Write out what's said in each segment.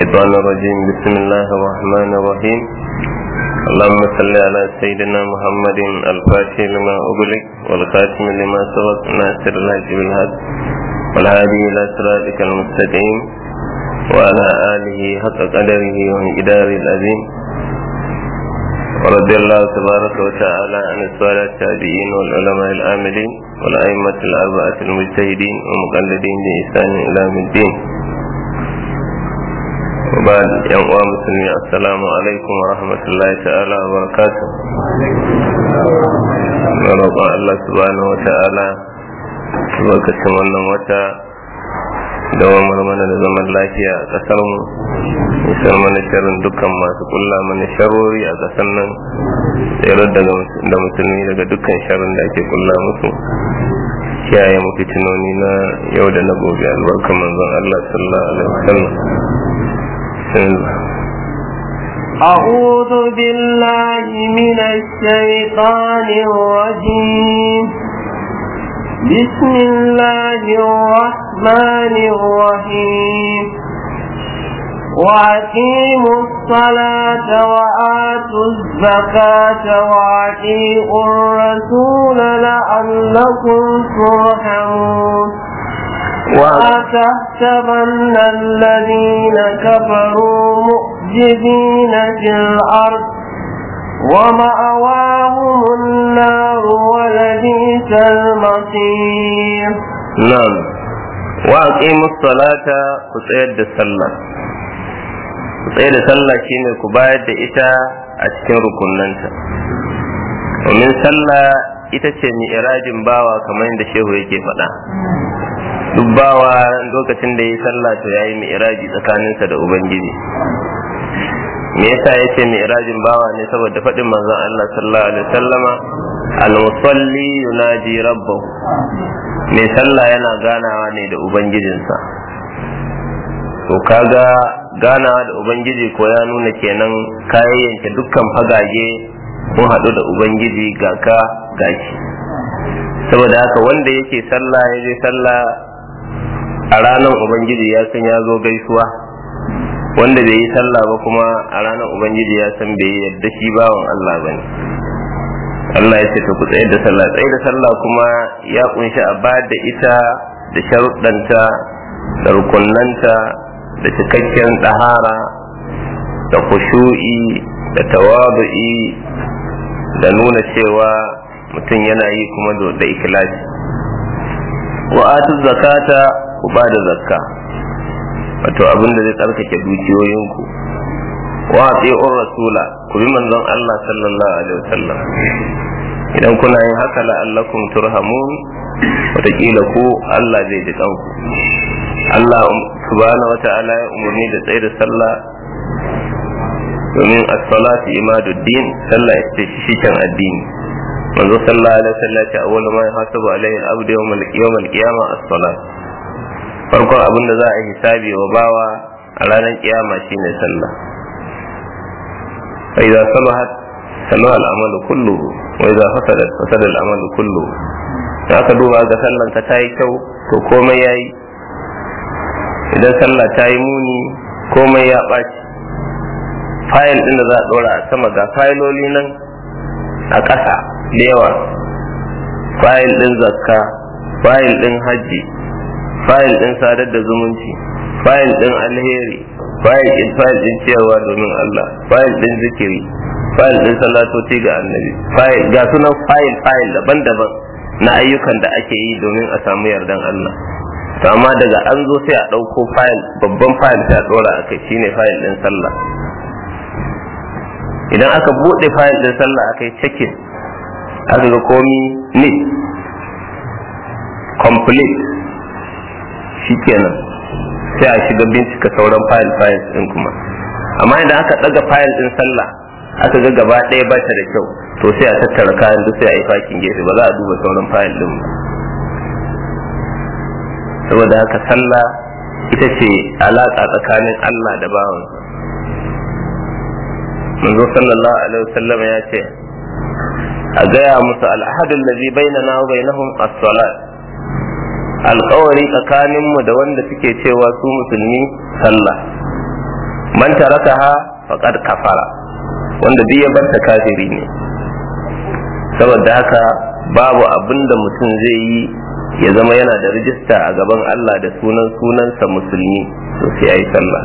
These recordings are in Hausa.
الشيطان الرجيم بسم الله الرحمن الرحيم اللهم صل على سيدنا محمد الفاتح لما أغلق والخاتم لما سبق ناصر الهدي بالهدى والهادي إلى صراطك المستقيم وعلى آله حق قدره ومقدار العظيم ورضي الله تبارك وتعالى عن السادة التابعين والعلماء العاملين والأئمة الأربعة المجتهدين ومقلدين بإحسان إلى يوم الدين وبعد yan uwa musulmi assalamu alaikum wa rahmatullahi ta'ala wa barakatuh na roƙon Allah subhanahu wa ta'ala lokacin wannan wata da mana da zaman lafiya a ƙasar mu isar mana sharrin dukkan masu kulla mana sharori a ƙasar nan tsere da musulmi daga dukkan sharrin da ake kulla musu kiyaye mu fitinoni na yau da na gobe albarkan manzon Allah sallallahu alaihi wasallam أعوذ بالله من الشيطان الرجيم بسم الله الرحمن الرحيم وأقيموا الصلاة وآتوا الزكاة وأطيعوا الرسول لعلكم ترحمون ولا تحسبن الذين كفروا مؤجدين في الأرض ومأواهم النار ولبئس المصير نعم وأقيموا الصلاة كسيد الصلاة كسيد الصلاة شيني كبايد إتا أتكن ركننتا ومن صلى ita ce mi'irajin bawa kamar yadda shehu yake faɗa duk bawa lokacin da ya sallah to yayi mi'raji tsakaninsa da ubangiji me yasa yace mi'rajin bawa ne saboda faɗin manzon Allah sallallahu alaihi wasallama al-musalli yunaji rabbahu mai sallah yana ganawa ne da ubangijinsa to kaga ganawa da ubangiji ko ya nuna kenan kayayyanke dukkan fagage kun haɗu da ubangiji ga ka gashi saboda haka wanda yake sallah ya je sallah a ranar ubangiji ya san ya zo gaisuwa wanda bai yi sallah ba kuma a ranar ubangiji ya san bai yadda shi bawan Allah ba ne Allah ya ce ta ku tsaye da sallah tsaye da sallah kuma ya kunshi a ba da ita da sharuɗanta da rukunanta da cikakken ɗahara da kushu'i da tawadu'i da nuna cewa mutum yana yi kuma da ikhlasi wa atu zakata ku ba da zakka wato abin da zai tsarkake dukiyoyinku wa ati'ur rasula ku bi manzon Allah sallallahu alaihi wasallam idan kuna yin haka la'allakum turhamun wataƙila ku Allah zai ji kanku Allah subhanahu wata'ala ya umarni da tsaye da sallah domin as-salatu imaduddin sallah ita ce shiken addini manzo sallallahu alaihi wasallam ta awwal ma yahasabu alaihi al-abdu yawm al-qiyamah as-salat farkon abin da za a hisabi wa bawa a ranar kiyama shine sallah fa idza salahat salaha al-amalu kulluhu wa idza fasadat fasada al-amalu kulluhu da aka duba ga sallan ka tayi kyau to komai yayi idan sallah tayi muni komai ya ɓaci fayil din da za a ɗora a sama ga fayiloli nan a ƙasa da yawa fayil ɗin zakka fayil ɗin hajji fayil ɗin sadar da zumunci fayil ɗin alheri fayil ɗin fayil ɗin ciyarwa domin Allah fayil ɗin zikiri fayil ɗin salatoci ga annabi fayil ga sunan fayil fayil daban-daban na ayyukan da ake yi domin a samu yardan Allah to amma daga an zo sai a ɗauko fayil babban fayil sai a ɗora a kai shine fayil ɗin sallah idan aka buɗe fayil ɗin sallah aka yi cikin aka ga komi neat complete shikenan sai a shiga bincika sauran fayil fayil ɗin kuma amma idan aka ɗaga fayil ɗin sallah aka ga gaba ɗaya ba ta da kyau to sai a tattara kayan duk sai a yi fakin gefe ba za a duba sauran fayil ɗin ba saboda haka sallah ita ce alaƙa tsakanin Allah da bawansa manzo sallallahu alaihi wasallam ya ce a gaya musu al'ahadun da zai bainana wa bainahum as-salat alkawari tsakaninmu da wanda suke cewa su musulmi sallah man tarakaha faqad kafara wanda duk ya barta kafiri ne saboda haka babu abin da mutum zai yi ya zama yana da rijista a gaban Allah da sunan sunansa musulmi to sai yayi sallah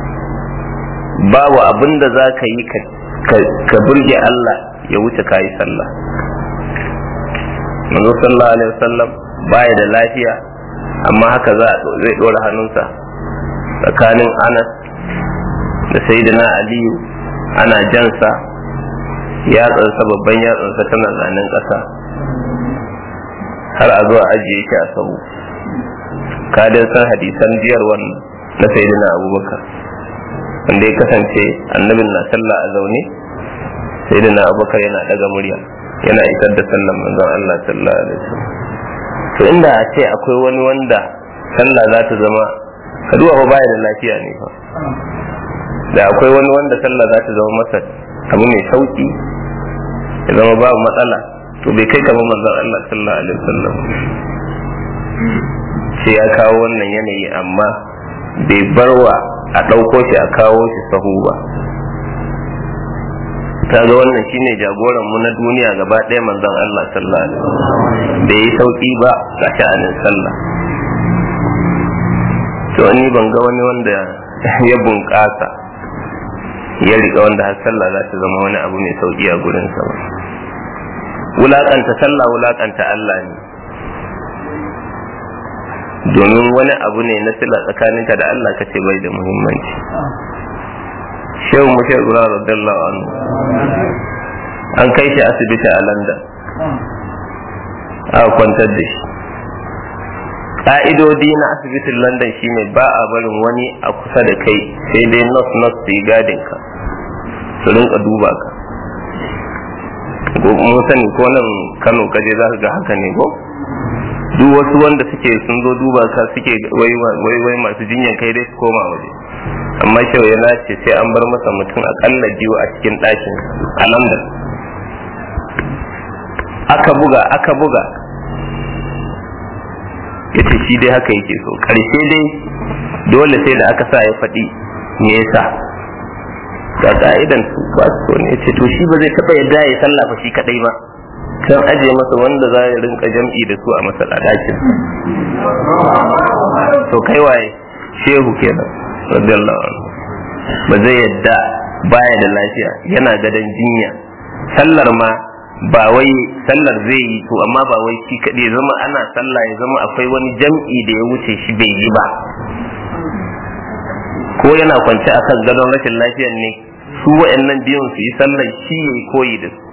babu abin da za ka yi ka burge Allah ya wuce ka yi sallah manzo sallallahu alaihi wasallam baya da lafiya amma haka za zai dora hannunsa tsakanin Anas da Sayyidina Aliyu ana jansa yatsansa babban yatsansa tana zanen ƙasa har a zuwa ajiye shi a sabu kadin san hadisan jiyar wannan na Sayyidina Abubakar wanda ya kasance annabin na sallah a zaune Sayyidina Abubakar yana daga murya yana isar da sallan manzon Allah sallallahu alaihi wasallam to inda a ce akwai wani wanda sallah za ta zama kaduwa ba baya da lafiya ne fa da akwai wani wanda sallah za ta zama masa abu mai sauki ya zama babu matsala to bai kai kamar manzon Allah sallallahu alaihi wasallam sai ya kawo wannan yanayi amma bai barwa a ɗauko shi a kawo shi sahu ba ta ga wannan shine jagoran mu na duniya gaba ɗaya manzon Allah sallallahu alaihi wasallam bai yi sauki ba ga sha'anin sallah to ni ban ga wani wanda ya bunƙasa ya riƙa wanda har sallah za ta zama wani abu mai sauki a gurin sa ba wulaƙanta sallah wulaƙanta Allah ne domin wani abu ne na sila tsakaninka da Allah ka ce bai da muhimmanci shehu mu shehu zura radiyallahu anhu an kai shi asibiti a london aka kwantar da shi ƙa'idodi na asibitin london shine ba a barin wani a kusa da kai sai dai nurse nurse su yi gadin ka su rinka duba ka mun sani ko nan kano kaje za ka ga haka ne ko duk wasu wanda suke sun zo duba ka suke wai wai masu jinyan kai dai su koma waje amma kyau ya nace sai an bar masa mutum akalla biyu a cikin ɗakin a london aka buga aka buga ya ce shi dai haka yake so ƙarshe dai dole sai da aka sa ya faɗi me yasa ga ka'idan su ba su ne ya ce to shi ba zai taɓa yadda ya sallafa shi kaɗai ba can aje masa wanda za ya rinka jam'i da su a masallaci to kai waye shehu kenan radiyallahu anhu ba zai yadda baya da lafiya yana gadon jinya sallar ma ba wai sallar zai yi to amma ba wai shi kaɗai ya zama ana sallah ya zama akwai wani jam'i da ya wuce shi bai yi ba ko yana kwance a kan gadon rashin lafiyar ne su wa'annan biyun su yi sallar shi ya yi koyi da su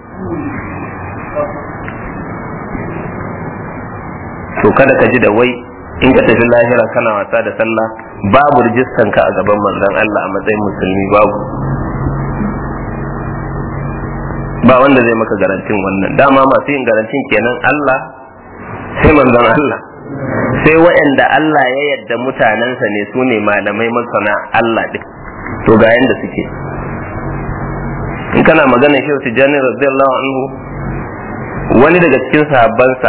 to kada ka ji da wai in ka tafi lahira kana wasa da sallah babu rijistan ka a gaban manzon Allah a matsayin musulmi babu ba wanda zai maka garantin wannan dama masu yin garantin kenan Allah sai manzon Allah sai waɗanda Allah ya yadda mutanensa ne su ne malamai masana Allah ɗin to ga yanda suke in kana magana shi tijjani radiyallahu anhu wani daga cikin sahabbansa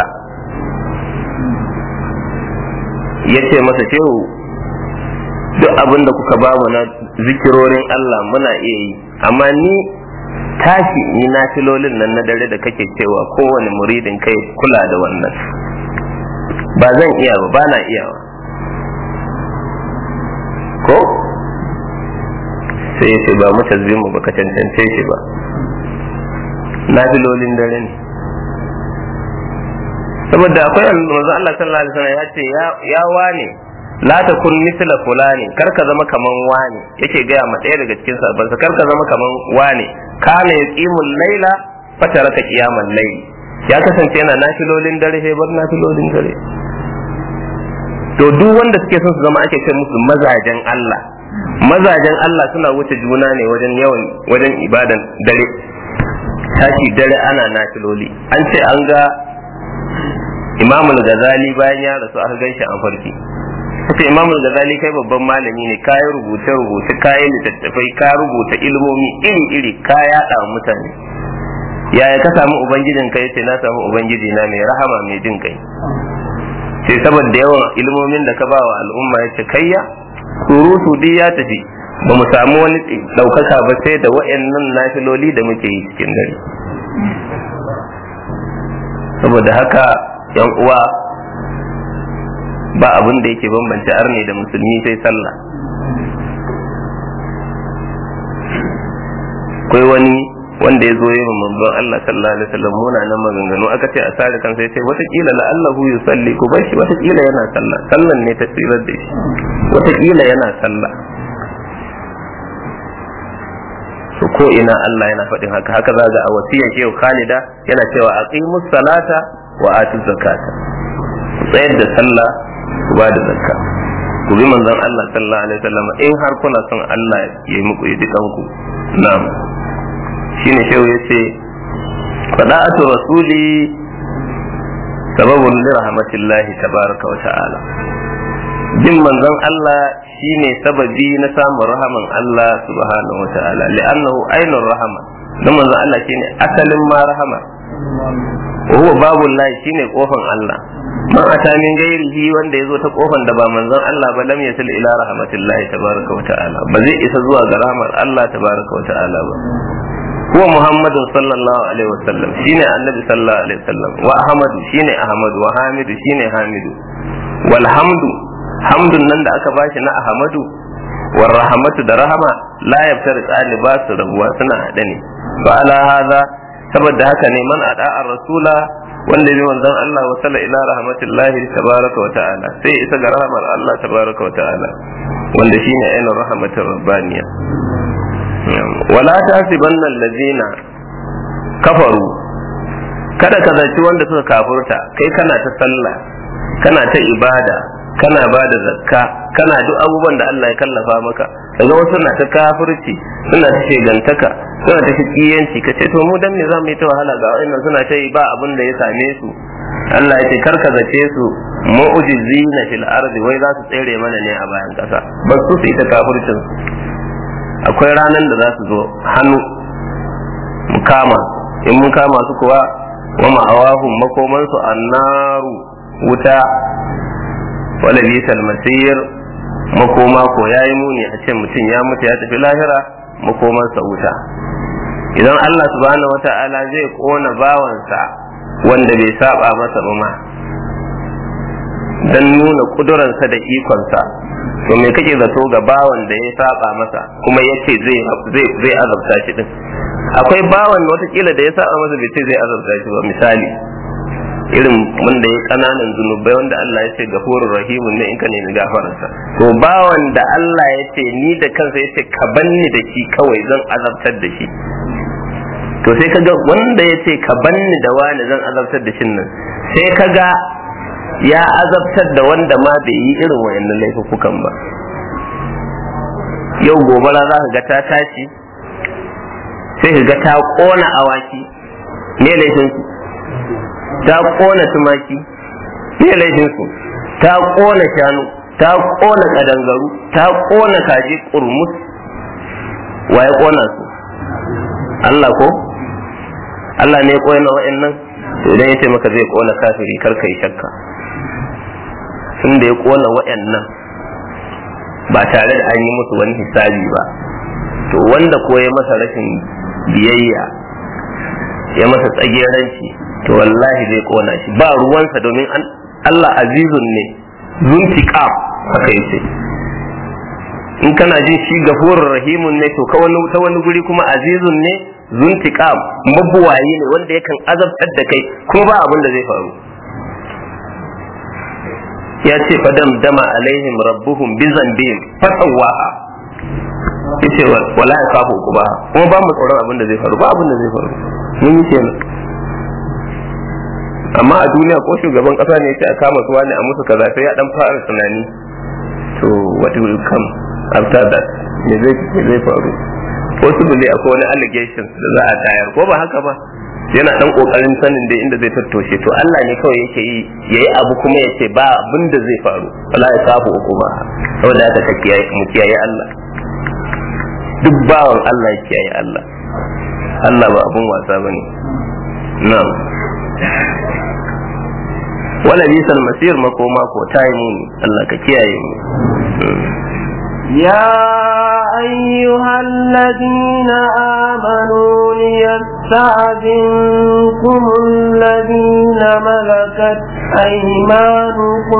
ya ce masa shehu duk abin da kuka ba mu na zikirorin Allah muna iya yi amma ni tashi ni na filolin nan na dare da kake cewa kowane muridin kai kula da wannan ba zan iya ba ba na iyawa ko sai ya ce ba mu mu ba ka cancance shi ba na filolin dare ne saboda akwai manzo Allah sallallahu alaihi wasallam ya ce ya wane la takun misla fulani kar ka zama kaman wane yake gaya ma ɗaya daga cikin sahabban kar ka zama kaman wane kana yaqimul laila fataraka qiyamal layl ya kasance yana nafilolin dare sai bar nafilolin dare to duk wanda suke son su zama ake ce musu mazajen Allah mazajen Allah suna wuce juna ne wajen yawan wajen ibadan dare tashi dare ana nafiloli an ce an ga imamul gazali bayan ya rasu aka gan shi an farki kace imamul gazali kai babban malami ne ka yi rubuce rubuce ka yi littattafai ka rubuta ilmomi iri iri ka yaɗa mutane yaya ka samu ubangijin kai sai na samu ubangiji na mai rahama mai jin kai sai saboda yawan ilmomin da ka ba wa al'umma ya ce kayya surutu duk ya tafi ba mu samu wani ɗaukaka ba sai da wa'annan nafiloli da muke yi cikin dare saboda haka yan uwa ba abin da yake bambance arne da musulmi sai sallah akwai wani wanda ya zo yi manzon Allah sallallahu alaihi wasallam muna nan maganganu aka ce a sare kansa ya ce watakila la'allahu yusalli ku bar shi watakila yana sallah sallan ne ta tsirar da shi watakila yana sallah to ko ina Allah yana faɗin haka haka za ga a wasiyar shehu Khalida yana cewa aqimus salata wa atuz zakata ku tsayar da sallah ku ba da zakka ku bi manzon Allah sallallahu alaihi wasallam in har kuna son Allah ya yi muku yi dukanku na'am shine shehu yace fada'atu rasuli sababun li rahmatillahi tabaraka wa ta'ala bin manzon Allah shine sababi na samun rahaman Allah subhanahu wa ta'ala li'annahu ainur rahama dan manzon Allah shine asalin ma rahama wa huwa babul lahi shine kofan Allah man ata min gairihi wanda yazo ta kofan da ba manzon Allah ba lam yasil ila rahmatillahi tabaraka wa ta'ala ba zai isa zuwa ga rahmar Allah tabaraka wa ta'ala ba هو محمد صلى الله عليه وسلم شيني النبي صلى الله عليه وسلم وأحمد شيني أحمد وحامد شيني حامد والحمد حمد نن da aka bashi na Ahmadu war rahmatu da rahama la yaftar ba su rabuwa suna hade ne fa ala hadha saboda haka ne man ada rasula wanda bi manzon Allah wa salla ila rahmatillahi tabaraka wa ta'ala sai isa ga rahmar Allah tabaraka wa ta'ala wanda shine ainihin rahmatar rabbaniya wala tasibanna allazina kafaru kada ka zaci wanda suka kafurta kai kana ta sallah kana ta ibada kana ba da zakka kana duk abubuwan da Allah ya kallafa maka daga wasu na ta kafirci suna ta shegantaka suna ta shikiyanci ka ce to mu dan me za mu yi ta wahala ga wa'annan suna ta yi ba abin da ya same su Allah ya ce karka zace su mu'jizina fil ardi wai za su tsere mana ne a bayan kasa ba su su ita kafircin akwai ranar da za su zo hannu mu kama in mun kama su kuwa wa ma'awahum makomansu annaru wuta wala bisal masir makoma ko yayi muni a ce mutum ya mutu ya tafi lahira makomansa wuta idan Allah subhanahu wata'ala zai kona bawansa wanda bai saba masa ba ma dan nuna kuduransa da ikonsa to me kake zato ga bawan da ya saba masa kuma yace zai zai zai azabta shi din akwai bawan watakila da ya saba masa bai ce zai azabta shi ba misali irin wanda ya kananan zunubai wanda Allah ya ce gafurur rahimun ne in ka nemi gafararsa to bawan da Allah ya ce ni da kansa ya ce ka banni da shi kawai zan azabtar da shi to sai kaga wanda ya ce ka banni da wani zan azabtar da shin nan sai kaga ya azabtar da wanda ma bai yi irin wayannan laifukan ba yau gobara za ka ga ta tashi sai ka ga ta kona awaki me laifin su ta kona tumaki me laifin su ta kona shanu ta kona kadangaru ta kona kaji kurmus wa ya kona su Allah ko Allah ne ya kona wa'annan to idan ya ce maka zai kona kafiri kar ka yi shakka tun da ya kona wa'annan ba tare da an yi musu wani hisabi ba to wanda ko ya masa rashin biyayya ya masa tsageranci to wallahi zai kona shi ba ruwansa domin Allah azizun ne zuntiqam haka yace in kana jin shi gafurur rahimun ne to ka wani ta wani guri kuma azizun ne zuntiqam mabuwayi ne wanda yakan azabtar da kai kuma ba abin da zai faru ya ce fadam dama alaihim rabbuhum bi zambihim fasawaha yace wala ya kafu ku ba kuma ba mu tsoron abin da zai faru ba abin da zai faru mun yi kenan amma a duniya ko shugaban kasa ne yace a kama su wani a musu kaza sai ya dan fara tunani to what will come after that me zai me zai faru possibly akwai wani allegations da za a tayar ko ba haka ba yana dan kokarin sanin da inda zai tattoshe to Allah ne kawai yake yi yayi abu kuma yace ba abin da zai faru wala ya safu uku ba saboda haka ka kiyaye mu kiyaye Allah duk bawan Allah ya kiyaye Allah Allah ba abun wasa bane na'am wala bisal masir makoma ko tayi muni Allah ka kiyaye mu يا أيها الذين آمنوا ليستأذنكم الذين ملكت أيمانكم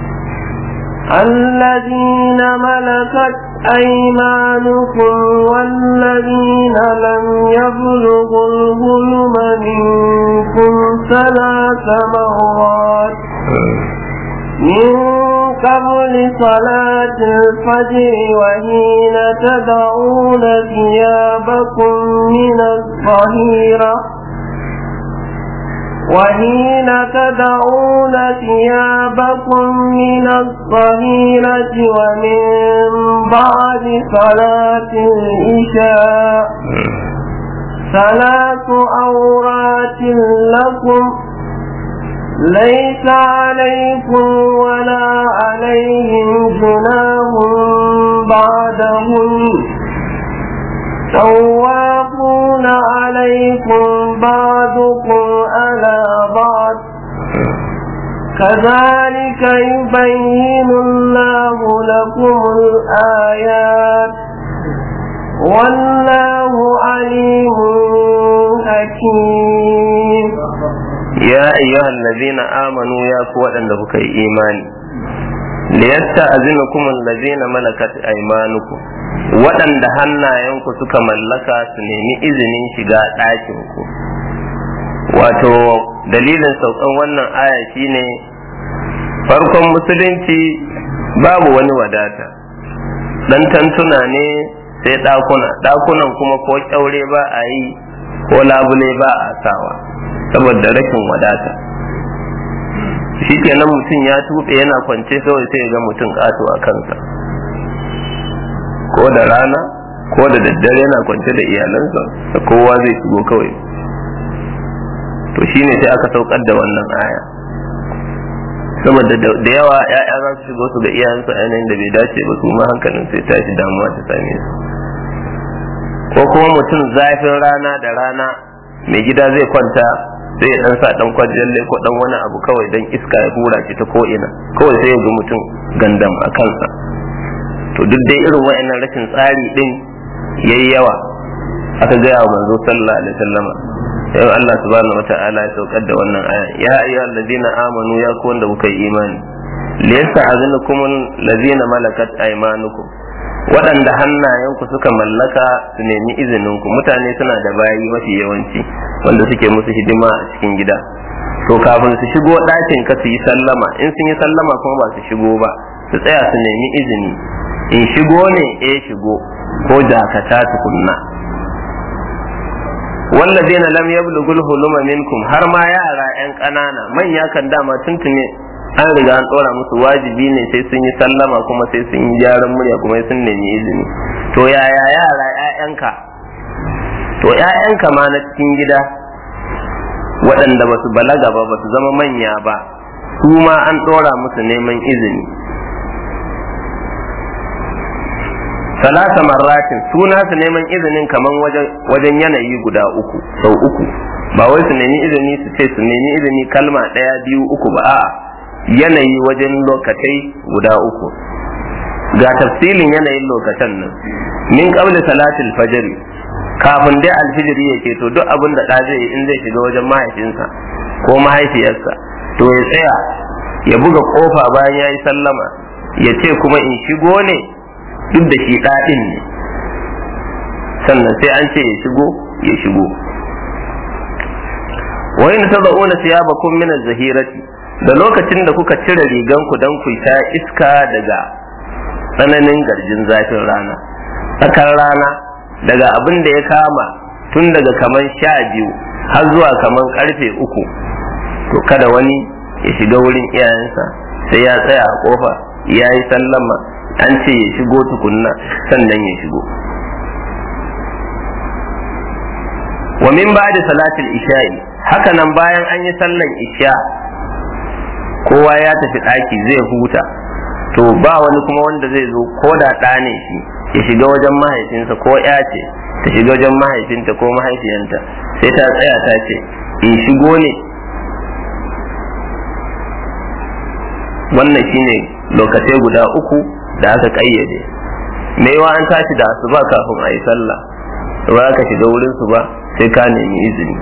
الذين ملكت أيمانكم والذين لم يبلغوا الظلم منكم ثلاث مرات من قبل صلاة الفجر وحين تدعون ثيابكم من الظهيرة وحين تدعون ثيابكم من الظهيرة ومن بعد صلاة العشاء ثلاث أورات لكم ليس عليكم ولا عليهم جناح بعدهم توافون عليكم بعضكم على بعض كذلك يبين الله لكم الآيات والله عليم حكيم يا أيها الذين آمنوا يا قوة أنك إيماني liyasta'zinukum allazina malakat aymanukum waɗanda hannayenku suka mallaka su nemi izinin shiga ɗakin ku wato dalilin saukan wannan aya shine farkon musulunci babu wani wadata dan tantuna ne sai ɗakuna ɗakunan kuma ko kyaure ba a yi ko labule ba a sawa saboda rashin wadata shi kenan mutum ya tuɓe yana kwance kawai sai ga mutum ƙato a kansa ko da rana ko da daddare yana kwance da iyalansa da kowa zai shigo kawai to shine sai aka saukar da wannan aya saboda da yawa ya'ya za su shigo su ga iyayensu a yanayin da bai dace ba su ma hankalin sai tashi damuwa ta same su ko kuma mutum zafin rana da rana mai gida zai kwanta sai ya dan sa dan kwajalle ko dan wani abu kawai dan iska ya hura shi ta ko ina kawai sai ya ga mutum gandam a kansa to duk dai irin wa'annan rashin tsari din yayi yawa aka gaya wa manzo sallallahu alaihi wasallama yau Allah subhanahu wata'ala ya saukar da wannan aya ya ayyuhal ladina amanu ya ku wanda kuka yi imani liyasta'zinukum ladina malakat aymanukum waɗanda hannayenku suka mallaka su nemi izininku mutane suna da bayi mafi yawanci wanda suke musu hidima a cikin gida to kafin su shigo ɗakin ka su yi sallama in sun yi sallama kuma ba su shigo ba su tsaya su nemi izini in shigo ne eh shigo ko dakata tukunna wallazina lam yablughul huluma minkum har ma yara yan ƙanana manya kan dama tuntune an riga an ɗora musu wajibi ne sai sun yi sallama kuma sai sun yi gyaran murya kuma sun nemi izini to yaya yara ƴaƴanka to ƴaƴanka ma na cikin gida waɗanda ba su balaga ba ba su zama manya ba su ma an ɗora musu neman izini salasa marratin suna su neman izinin kaman wajen yanayi guda uku sau uku ba wai su nemi izini su ce su nemi izini kalma ɗaya biyu uku ba a'a yanayi wajen lokatai guda uku ga tafsilin yanayin lokacin nan min qabli salatil fajr kafin dai alfijiri ya ke to duk abin da ɗa zai yi in zai shiga wajen mahaifinsa ko mahaifiyarsa to ya tsaya ya buga kofa bayan ya yi sallama ya ce kuma in shigo ne duk da shi ɗaɗin ne sannan sai an ce ya shigo ya shigo wa in tad'una thiyabakum min az-zahirati da lokacin da kuka cire riganku don ku ta iska daga tsananin garjin zafin rana tsakar rana daga abin da ya kama tun daga kaman sha biyu har zuwa kaman karfe uku to kada wani ya shiga wurin iyayensa sai ya tsaya a kofa ya yi sallama an ce ya shigo tukunna sannan ya shigo wa min ba'da salatul isha'i haka nan bayan an yi sallan isha kowa ya tafi ɗaki zai huta to ba wani kuma wanda zai zo ko da ɗa ne shi ya shiga wajen mahaifinsa ko ya ce ta shiga wajen mahaifinta ko mahaifiyanta sai ta tsaya ta ce in shigo ne wannan shine lokacai guda uku da aka ƙayyade me yawa an tashi da asuba kafin a yi sallah ba ka shiga wurin su ba sai ka nemi izini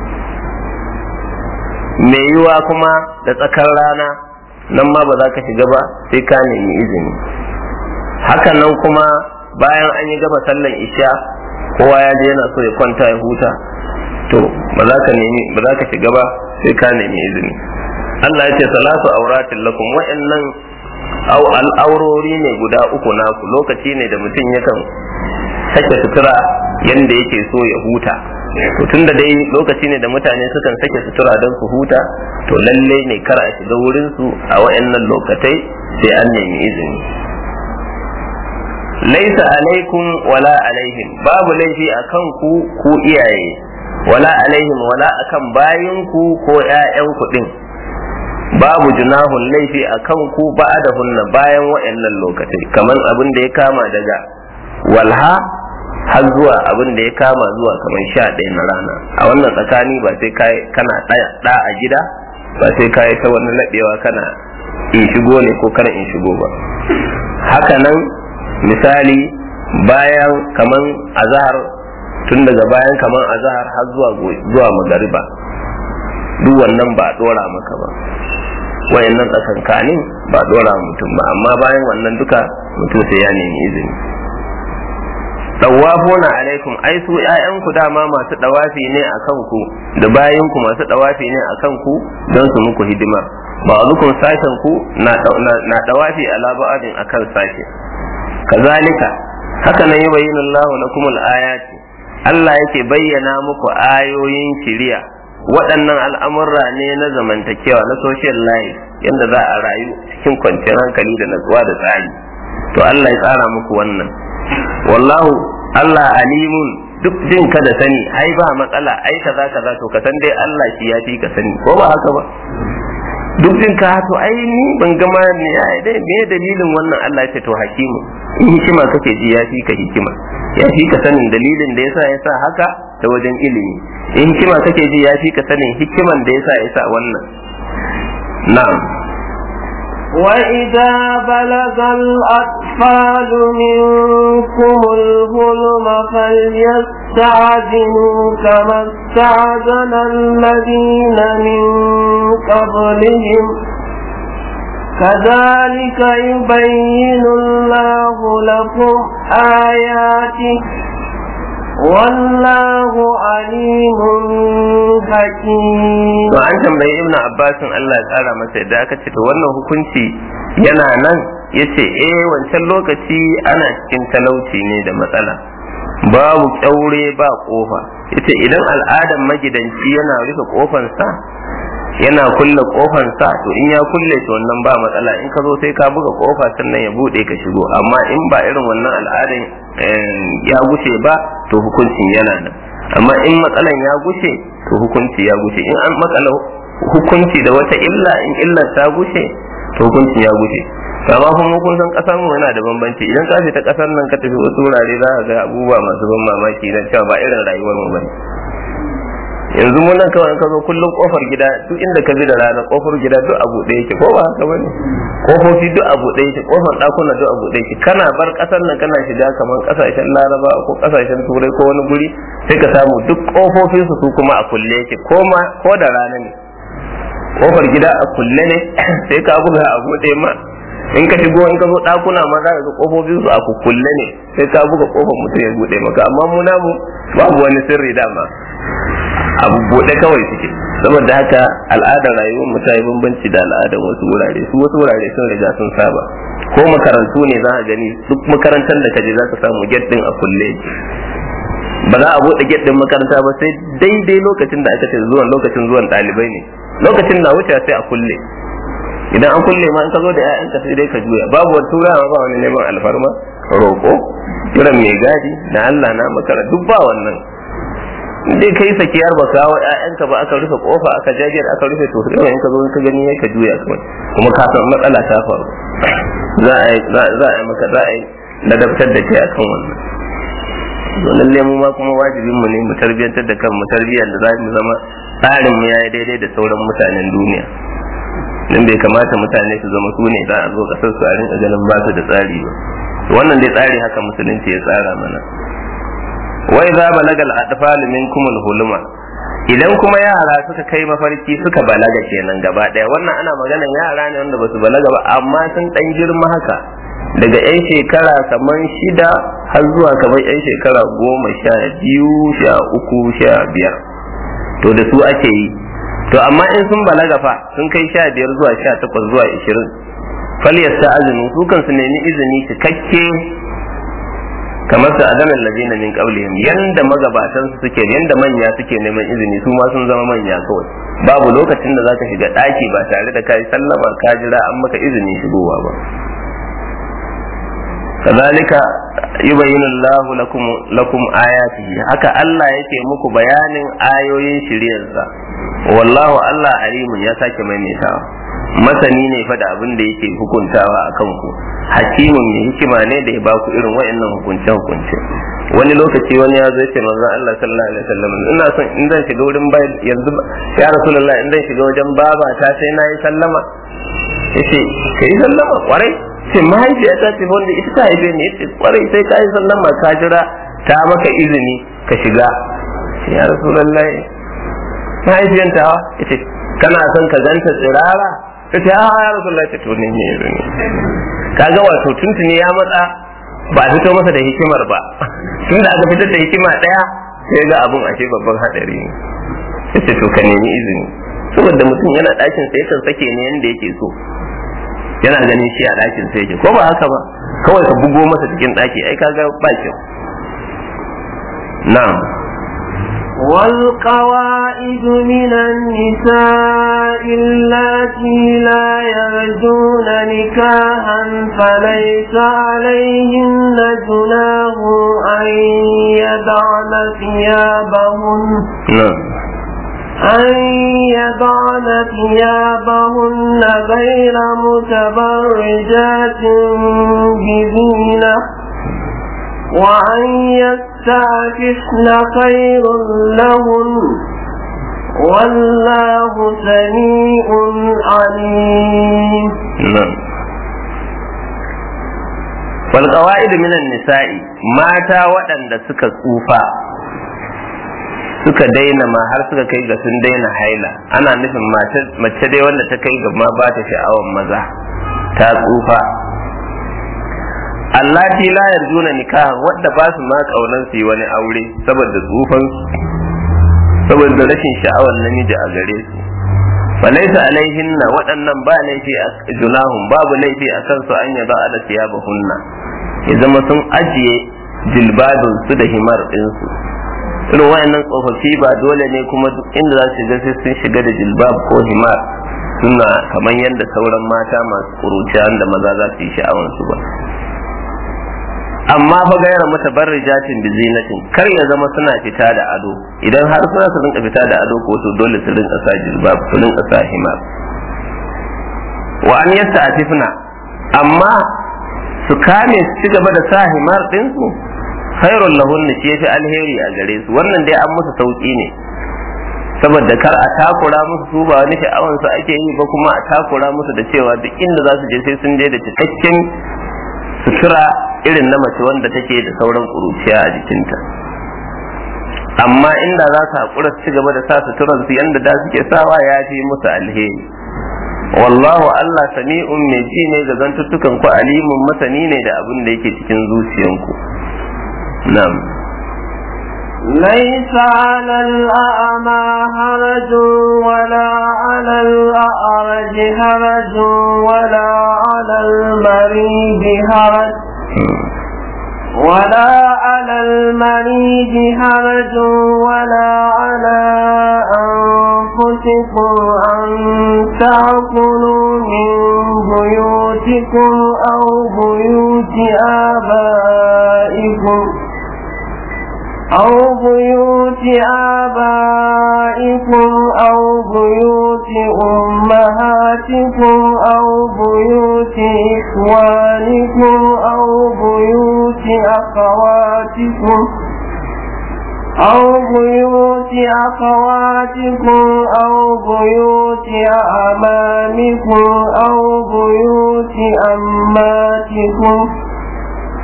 me yiwa kuma da tsakar rana nan ma ba za ka shiga ba sai ka nemi izini hakan nan kuma bayan an yi gaba sallan isha kowa ya je yana so ya kwanta ya huta to ba za ka nemi ba za ka shiga ba sai ka nemi izini Allah ya ce salatu auratin lakum wa'annan au al'aurori ne guda uku naku lokaci ne da mutum yakan sake sutura yanda yake so ya huta to tunda dai lokaci ne da mutane sukan sake sutura don su huta to lalle ne kar a shiga wurin su a wa'annan lokatai sai an nemi izini laisa alaikum wala alaihim babu laifi akan ku ku iyaye wala alaihim wala akan bayinku ko ƴaƴan ku din babu junahun laifi akan ku hunna bayan wa'annan lokatai kamar abin da ya kama daga walha har zuwa abin da ya kama zuwa kamar sha ɗaya na rana a wannan tsakani ba sai kai kana ɗa a gida ba sai kai ta wani laɓewa kana in shigo ne ko kana in shigo ba haka nan misali bayan kaman azahar tun daga bayan kaman azahar har zuwa zuwa magariba duk wannan ba dora maka ba wayannan tsakankanin ba dora mutum ba amma bayan wannan duka mutum sai ya nemi izini dawafuna alaikum ai su ƴaƴanku dama masu dawafi ne a kanku da bayinku masu dawafi ne a kanku don su muku hidima ba zukun sashen ku na dawafi ala ba'adin akan sashe kazalika haka nan yubayyinu Allah lakum al-ayati Allah yake bayyana muku ayoyin shiriya waɗannan al'amurra ne na zamantakewa na social life yadda za a rayu cikin kwanciyar hankali da natsuwa da tsari to Allah ya tsara muku wannan wallahu Allah alimun duk jin ka da sani ai ba matsala ai kaza kaza to ka san dai Allah shi ya fi ka sani ko ba haka ba duk jin ka to ai ni ban gama ne ai dai me dalilin wannan Allah ya ce to hakimu in hikima kake ji ya fi ka hikima ya fi ka sanin dalilin da yasa ya sa haka ta wajen ilimi in hikima kake ji ya fi ka sanin hikiman da yasa ya sa wannan na'am وإذا بلغ الأطفال منكم الظلم فليستعجلوا كما استعجل الذين من قبلهم كذلك يبين الله لكم آياته والله عليم حكيم to an tambayi ibnu abbasin Allah ya tsara masa yadda aka ce to wannan hukunci yana nan yace eh wancan lokaci ana cikin talauci ne da matsala babu kyaure ba kofa yace idan al'adan magidanci yana rufe kofansa yana kulle kofansa to in ya kulle to wannan ba matsala in ka zo sai ka buga kofa sannan ya bude ka shigo amma in ba irin wannan al'adan ya gushe ba to hukuncin yana nan amma in matsalan ya gushe to hukunci ya gushe in an matsala hukunci da wata illa in illar ta gushe to hukuncin ya gushe amma kuma kun san kasar mu yana da bambanci idan ka ta kasar nan ka tafi wasu wurare za ka ga abubuwa masu ban mamaki na cewa ba irin rayuwar mu bane yanzu mun nan kawai ka zo kullum kofar gida duk inda ka bi da rana kofar gida duk abu ɗaya yake ko ba haka bane kofofi duk abu ɗaya yake kofar ɗakuna duk abu ɗaya yake kana bar ƙasar nan kana shiga kamar ƙasashen laraba ko ƙasashen turai ko wani guri sai ka samu duk kofofin su su kuma a kulle yake ko ma ko da rana ne kofar gida a kulle ne sai ka buga a buɗe ma in ka shigo in ka zo ɗakuna ma za ka ga kofofin su a kulle ne sai ka buga kofar mutum ya buɗe maka amma mu namu babu wani sirri dama abu buɗe kawai suke saboda haka al'adar rayuwar mu ta yi bambanci da al'adar wasu wurare su wasu wurare sun riga sun saba ko makarantu ne za a gani duk makarantar da kaje za ka samu get din a kulle ba za a buɗe get din makaranta ba sai daidai lokacin da aka ce zuwan lokacin zuwan ɗalibai ne lokacin na wuce sai a kulle idan an kulle ma in ka zo da ƴaƴanka sai dai ka juya babu wani turawa ba wani neman alfarma roƙo kiran mai gadi na Allah na makara duk ba wannan dai kai sakiyar ba kawo ƴaƴanka ba aka rufe kofa aka jajiyar aka rufe to sai in ka zo ka gani ka juya kawai kuma ka san matsala ta faru za a za a maka za a yi ladabtar da kai akan wannan to lalle mu ma kuma wajibin mu ne mu tarbiyantar da kanmu tarbiyyar da za mu zama tsarin mu yayi daidai da sauran mutanen duniya dan bai kamata mutane su zama su ne za a zo kasar su a rinka ganin ba su da tsari ba wannan dai tsari haka musulunci ya tsara mana wai za balagal atfal minkum huluma idan kuma yara suka kai mafarki suka balaga kenan gaba daya wannan ana maganan yara ne wanda basu balaga ba amma sun dan girma haka daga yan shekara kamar shida har zuwa kamar yan shekara goma sha biyu sha uku sha biyar to da su ake yi to amma in sun balaga fa sun kai sha biyar zuwa sha takwas zuwa ishirin falyasta azumi su kan su nemi izini cikakke kamar su adamin lazina min qablihim yanda magabatan su suke yanda manya suke neman izini su ma sun zama manya kawai babu lokacin da zaka shiga daki ba tare da kai sallama ka jira an maka izini shigowa ba kazalika yubayyinu Allahu lakum lakum ayatihi haka Allah yake muku bayanin ayoyin shiriyarsa wallahu Allah alimun ya sake maimaitawa masani ne fa da abin da yake hukuntawa a kanku hakimun mai hikima ne da ya ba ku irin wa'annan hukunce hukunce wani lokaci wani ya zai ce manzon Allah sallallahu alaihi wasallam ina son in zan shiga wurin bai yanzu ya rasulullah in zan shiga wajen baba ta sai na yi sallama yace kai sallama kwarai ce mahaifiyata ce wanda ita ta haife ni yace kwarai sai ka yi sallama ka jira ta maka izini ka shiga ya rasulullah mahaifiyanta yace kana son ka ganta tsirara ta ce a ya rasulullah ta tuni ne izini kaga wato tuntuni ya matsa ba a fito masa da hikimar ba tun da aka fitar da hikima daya sai ga abun ashe babban hadari ne yace to ka nemi izini saboda mutum yana ɗakin sa yakan sake ne yanda yake so yana ganin shi a ɗakin sa yake ko ba haka ba kawai ka bugo masa cikin ɗaki ai kaga ba kyau na'am والقواعد من النساء اللاتي لا يرجون نكاحا فليس عليهن جناح أن يضعن ثيابهن na'am أن يضعن ثيابهن غير متبرجات بزينة وأن يستعففن خير لهن والله سميع عليم نعم والقواعد من النساء mata waɗanda suka tsufa suka daina ma har suka kai ga sun daina haila ana nufin mace dai wanda ta kai ga ma ba ta sha'awan maza ta tsufa allati la yarjuna nikaha wadda ba su ma kaunan su yi wani aure saboda tsufan saboda rashin sha'awar namiji a gare su falaisa alaihinna waɗannan ba laifi a junahun babu laifi a kansu an yaba ala siyabahunna ya zama sun ajiye jilbabin su da himar ɗinsu irin wayannan tsofaffi ba dole ne kuma duk inda za su shiga sai sun shiga da jilbab ko himar suna kamar yadda sauran mata masu kuruciya da maza za su yi sha'awansu ba amma fa gaira mata barrijatin bi zinatin kar ya zama suna fita da ado idan har suna su rinka fita da ado ko to dole su rinka sa jilbab su rinka sa himar wa an yasta atifna amma su kame su ci gaba da sa himar din su khairul lahunna shi yafi alheri a gare su wannan dai an musu sauki ne saboda kar a takura musu su ba wani sha'awan su ake yi ba kuma a takura musu da cewa duk inda za su je sai sun je da cikakken sutura irin na mace wanda take da sauran kuruciya a jikinta amma inda za su haƙura su ci gaba da sa suturan su yanda da suke sawa ya fi musu alheri wallahu Allah sami'un mai ji ne ga zantuttukan ku alimun masani ne da abin da yake cikin zuciyanku na'am ليس على الأعمى هرج ولا على الأعرج هرج ولا على المريض هرج ولا على المريض هرج ولا على أنفسكم أن تأكلوا من بيوتكم أو بيوت آبائكم أو بيوت آبائكم أو بيوت أمهاتكم أو بيوت إخوانكم أو بيوت أخواتكم أو بيوت أخواتكم أو بيوت أعمامكم أو بيوت أماتكم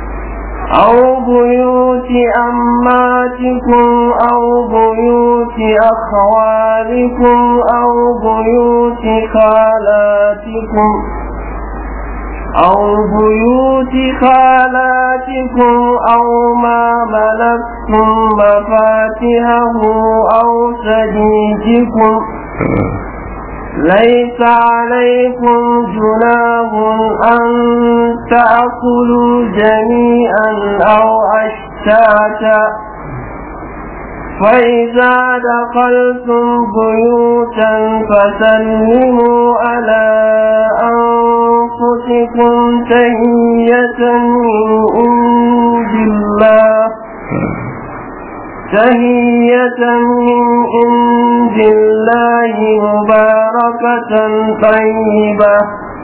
أو بيوت أماتكم أو بيوت أخوالكم أو بيوت خالاتكم أو بيوت خالاتكم أو ما ملكتم مفاتحه أو صديقكم ليس عليكم جناح أن تأكلوا جميعا أو أشتاتا فإذا دخلتم بيوتا فسلموا على أنفسكم تهية من عند الله تهية من عند الله مباركة طيبة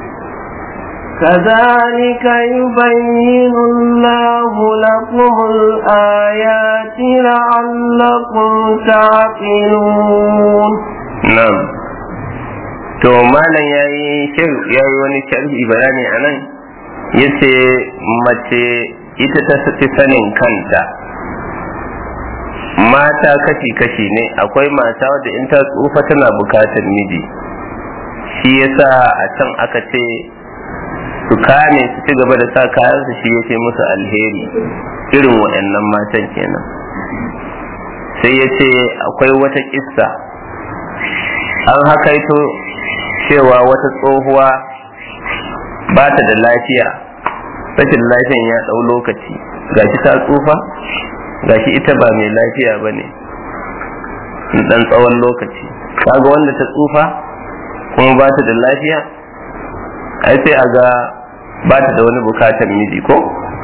كذلك يبين الله لكم الآيات لعلكم تعقلون نعم to malam ya yi yayi wani sharhi bayani a nan ya ce mace ita ta fi sanin kanta mata kashi-kashi ne akwai mata wadda in ta tsufa tana bukatar miji shi yasa a can aka ce su kame su ci gaba da sa kayansu shi ya ce musu alheri irin waɗannan matan kenan sai ya ce akwai wata kissa an hakaito cewa wata tsohuwa ba ta da lafiya rashin lafiyan ya ɗau lokaci gashi ta tsufa gashi ita ba mai lafiya ba ne dan tsawon lokaci kaga wanda ta tsufa kuma ba ta da lafiya ai sai a ga ba ta da wani bukatar miji ko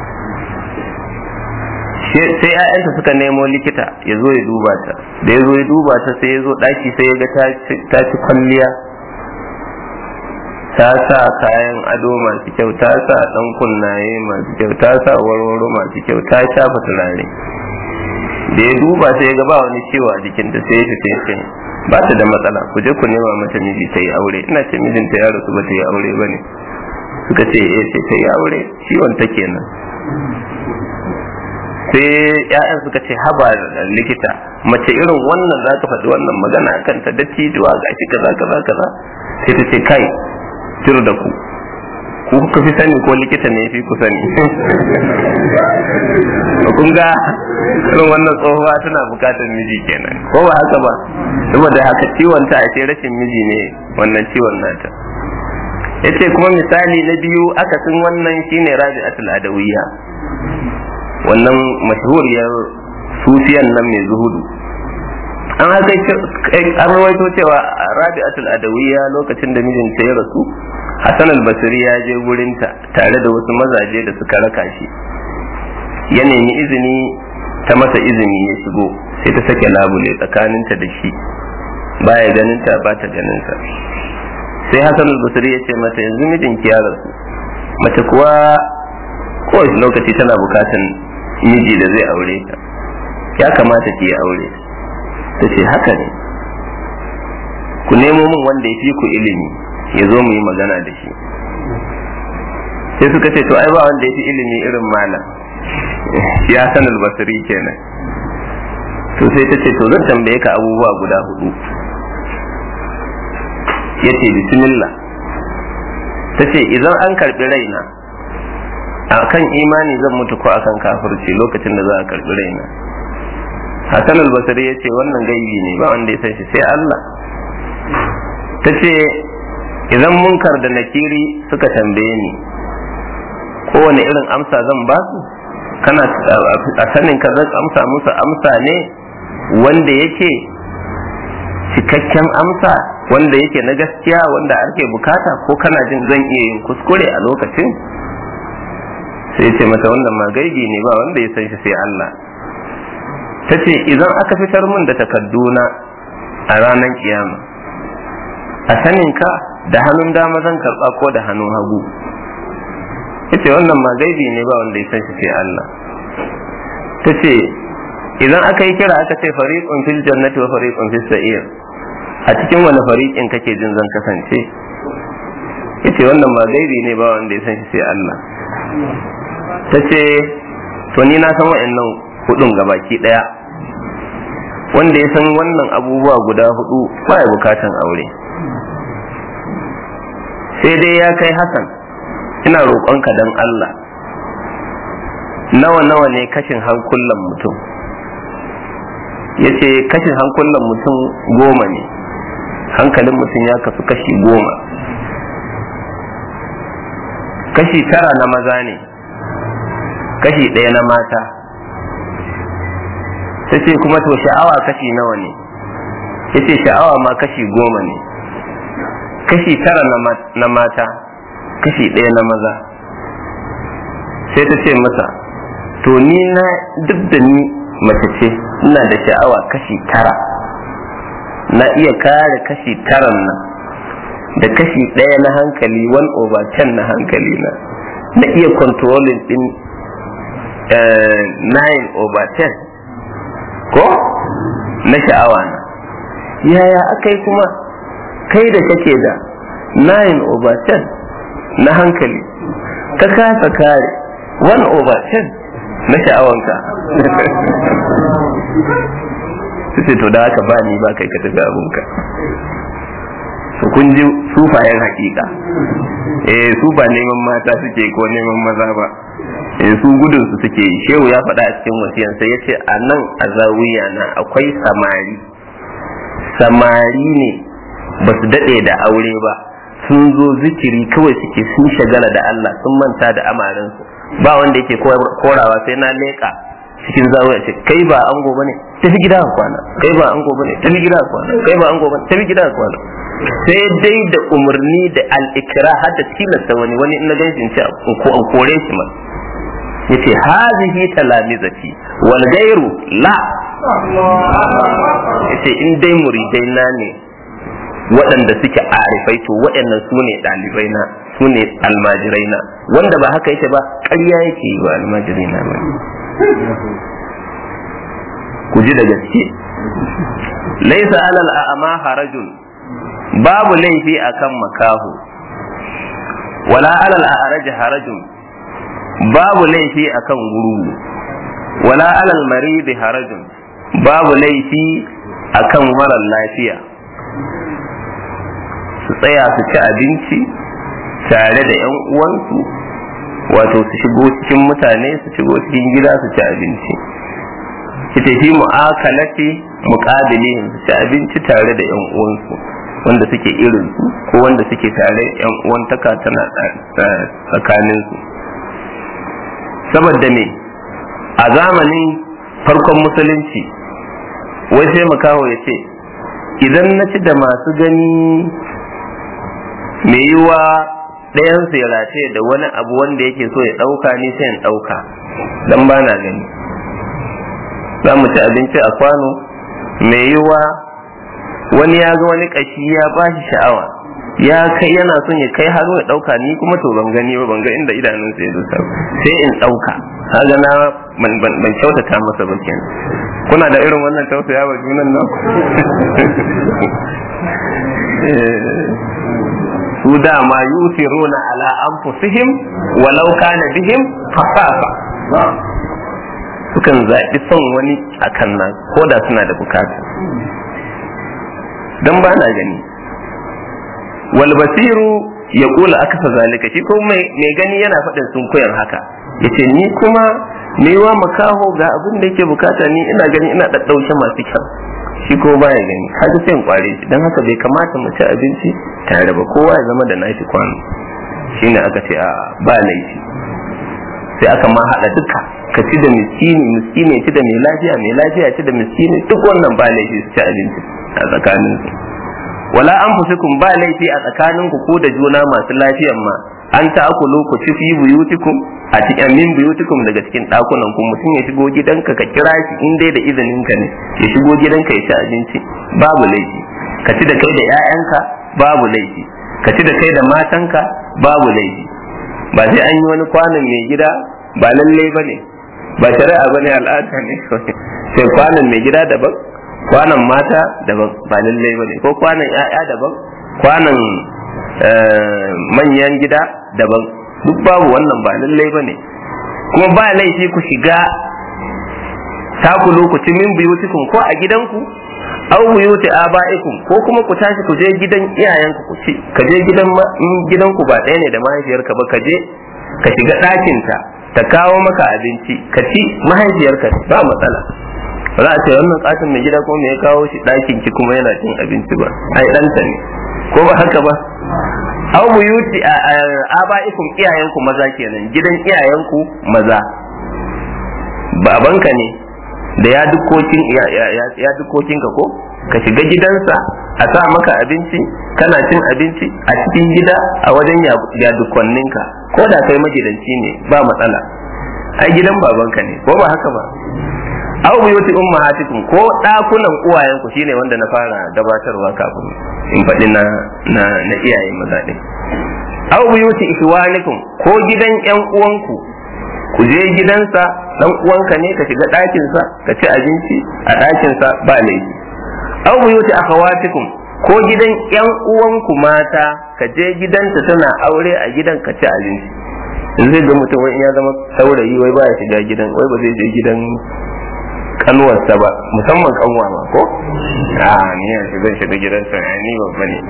sai ‘ya'yanta suka nemo likita ya zo ya duba ta da ya zo ya duba ta sai ya zo ɗaki sai ya ga ta ci kwalliya ta sa kayan ado masu kyau ta sa ɗan kunnaye masu kyau ta sa warwaro masu kyau ta shafa turare da ya duba sai ya ga ba wani ciwo a jikinta sai ya fita ce ba ta da matsala ku je ku nema mata miji ta yi aure ina ce mijinta ya rasu ba ta yi aure ba ne suka ce eh sai ta yi aure ciwon ta kenan sai ya'yan suka ce haba likita mace irin wannan za ka faɗi wannan magana a kanta da cijuwa ga shi kaza kaza kaza sai ta ce kai jir da ku ku kuka fi sani ko likita ne fi ku sani kun ga irin wannan tsohuwa tana bukatar miji kenan ko ba haka ba saboda haka ciwon ta ashe rashin miji ne wannan ciwon nata yace kuma misali na biyu akasin wannan shine rabi'atul adawiyya wannan mashhuriyar sufiyan nan mai zuhudu an haka an rawaito cewa rabi'atul adawiyya lokacin da mijinta ya rasu Hassan al-Basri ya je gurinta tare da wasu mazaje da suka raka shi ya nemi izini ta masa izini ya shigo sai ta sake labule tsakaninta da shi baya ganinta ba ta ganinsa sai Hassan al-Basri ya ce mata yanzu mijinki ya rasu mace kuwa kowace lokaci tana bukatan miji da zai aure ta ya kamata ki yi aure ta ce haka ne ku nemo min wanda ya fi ku ilimi ya zo mu yi magana da shi sai suka ce to ai ba wanda ya fi ilimi irin malam ya san albasiri kenan to sai ta ce to zan tambaye ka abubuwa guda hudu ya ce bismillah ta ce idan an karbi raina a kan imani zan mutu ko akan kafirci lokacin da za a karbi raina Hassan al-Basri ya ce wannan gaibi ne ba wanda ya san shi sai Allah ta ce idan munkar da nakiri suka tambaye ni kowane irin amsa zan ba su kana a sanin ka zan amsa musu amsa ne wanda yake cikakken amsa wanda yake na gaskiya wanda ake bukata ko kana jin zan iya yin kuskure a lokacin sai ce mata wannan ma gaibi ne ba wanda ya san shi sai Allah ta ce idan aka fitar min da takadduna a ranar kiyama a sanin ka da hannun dama zan karba ko da hannun hagu yace wannan ma gaibi ne ba wanda ya san shi sai Allah ta ce idan aka yi kira aka ce fariqun fil jannati wa fariqun fis sa'ir a cikin wani fariqin kake jin zan kasance yace wannan ma gaibi ne ba wanda ya san shi sai Allah ta ce to ni na san wa'annan hudun gabaki daya wanda ya san wannan abubuwa guda hudu ba ya bukatan aure sai dai ya kai hasan ina roƙonka don Allah nawa nawa ne kashin hankulan mutum ya ce kashin hankulan mutum goma ne hankalin mutum ya kasu kashi goma kashi tara na maza ne kashi ɗaya na mata ta ce kuma to sha'awa kashi nawa ne ya ce sha'awa ma kashi goma ne kashi tara na mata kashi ɗaya na maza sai ta ce masa to ni na duk da ni mace ce ina da sha'awa kashi tara na iya kare kashi taran nan da kashi ɗaya na hankali one over ten na hankali na na iya controlling din nine over ten ko na sha'awa na yaya aka yi kuma kai da kake da nine over ten na hankali ka kasa kare one over ten na sha'awanka sai to da haka ba ni ba kai ka tafi abunka to kun ji sufayen hakika eh su ba neman mata suke ko neman maza ba eh su gudun su suke yi shehu ya faɗa a cikin wasiyansa ya ce a nan a zawiya na akwai samari samari ne ba su daɗe da aure ba sun zo zikiri kawai suke sun shagala da Allah sun manta da amarinsu ba wanda yake korawa sai na leƙa cikin zawiya ce kai ba ango bane tafi gida ka kwana kai ba ango bane tafi gida ka kwana kai ba ango bane tafi gida ka kwana sai dai da umarni da al-ikra har da tilasta wani wani in na gan shi ko an kore shi ma yace hazihi talamizati wal gairu la yace in dai muridai na ne waɗanda suke arifai to waɗannan su ne ɗalibai na su ne almajirai na wanda ba haka yake ba ƙarya yake yi wa almajirai na ba ku ji da gaske laisa alal a'ama harajun babu laifi akan makahu wala alal a'raj harajun babu laifi akan guru wala alal marid harajun babu laifi akan mara lafiya su tsaya su ci abinci tare da 'yan uwansu wato su shigo cikin mutane su shigo cikin gida su ci abinci ki tafi mu'akalati muqabilin su ci abinci tare da 'yan uwansu wanda suke irin su ko wanda suke tare 'yan uwantaka tana tsakanin su saboda me a zamanin farkon musulunci wai sai makaho ya ce idan na ci da masu gani mai yiwa ɗayansu ya rataye da wani abu wanda yake so ya ɗauka ni sai in ɗauka don ba na gani za mu ci abinci a kwano mai yiwa wani ya ga wani ƙashi ya ba shi sha'awa ya kai yana son ya kai hannu ya ɗauka ni kuma to ban gani ba ban ga inda idanunsa ya dosa sai in ɗauka kaga na ban kyautata masa ba kenan kuna da irin wannan tausaya wa junan nan su dama yusiruna ala anfusihim walau kana bihim hasafa sukan zaɓi son wani akan nan ko da suna da bukata dan ba na gani wal basiru ya kula akasa zalika shi ko mai gani yana faɗin sun koyar haka yace ni kuma wa makaho ga abin da yake bukata ni ina gani ina ɗaɗɗaushe masu kyau shi ko baya gani kaga sai in kware shi dan haka bai kamata mu ci abinci tare ba kowa ya zama da nashi kwano shine aka ce a ba laifi sai aka ma hada duka ka ci da miskini miskini ci da mai lafiya mai lafiya ci da miskini duk wannan ba laifi su ci abinci a tsakanin su wala an fusikun ba laifi a tsakanin ku ko da juna masu lafiyan ma an ta akulu ku ci fi buyutikum a cikin min buyutikum daga cikin dakunan ku mutum ya shigo gidanka ka kira shi in dai da izinin ka ne ya shigo gidanka ya ci abinci babu laifi ka ci da kai da 'ya'yanka babu laifi ka ci da kai da matanka babu laifi ba sai an yi wani kwanan mai gida ba lallai ba ne ba shari'a ba ne al'ada ne sai kwanan mai gida daban kwanan mata daban ba lallai ba ne ko kwanan 'ya'ya daban kwanan manyan gida daban duk babu wannan ba lallai ba ne kuma ba laifi ku shiga takulu ku ci min buyutikum ko a gidanku aw buyuti abaikum ko kuma ku tashi ku je gidan iyayenku ku ci ka je gidan in gidanku ba ɗaya ne da mahaifiyarka ba ka je ka shiga ɗakinta ta kawo maka abinci ka ci mahaifiyarka ba matsala ba za a ce wannan katin mai gida ko me ya kawo shi ɗakin ki kuma yana cin abinci ba ai ɗanta ne ko ba haka ba aw buyuti abaikum iyayenku maza kenan gidan iyayenku maza babanka ne da ya dukokin ya dukokin ka ko ka shiga gidansa a sa maka abinci kana cin abinci a cikin gida a wajen ya dukonninka ko da kai magidanci ne ba matsala ai gidan babanka ne ko ba haka ba aw buyuti ummahatikum ko dakunan uwayenku shine wanda na fara gabatarwa kafin in faɗi na na na iyaye maza din aw buyuti ikhwanikum ko gidan yan uwanku ku je gidansa dan uwanka ne ka shiga ɗakinsa ka ci abinci a ɗakinsa ba laifi aw buyuti akhawatikum ko gidan yan uwanku mata ka je gidanta tana aure a gidan ka ci abinci zai ga mutum wai ya zama saurayi wai baya shiga gidan wai ba zai je gidan kanuwarsa ba musamman kanwa ma ko a ni yanzu zan shiga gidansa ni babba ne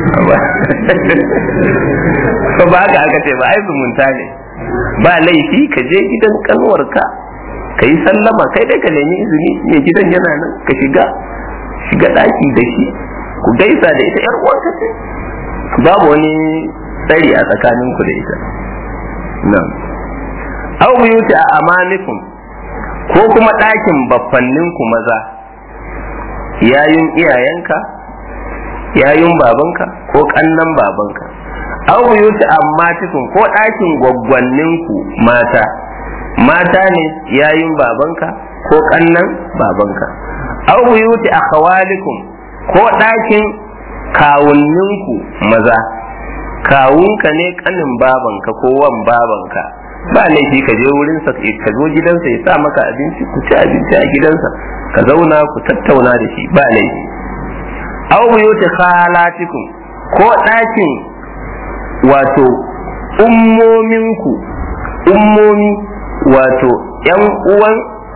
ba haka aka ce ba ai zumunta ne ba laifi ka je gidan kanuwarka ka yi sallama kai dai ka nemi izini mai gidan yana nan ka shiga shiga daki da shi ku gaisa da ita yar uwanka ce babu wani tsari a tsakanin ku da ita nan aw buyuti a amanikum ko kuma ɗakin baffannin ku maza yayun iyayenka yayun babanka ko kannan babanka aw buyuti ammatikum ko ɗakin gwaggwanninku mata mata ne yayin babanka ko kannan babanka aw buyuti akhawalikum ko ɗakin kawunninku maza kawunka ne kanin babanka ko wan babanka ba laifi ka je wurin sa ka zo gidansa ya sa maka abinci ku ci abinci a gidansa ka zauna ku tattauna da shi ba laifi aw buyuti khalatikum ko ɗakin wato ummominku ummomi wato ‘yan uwan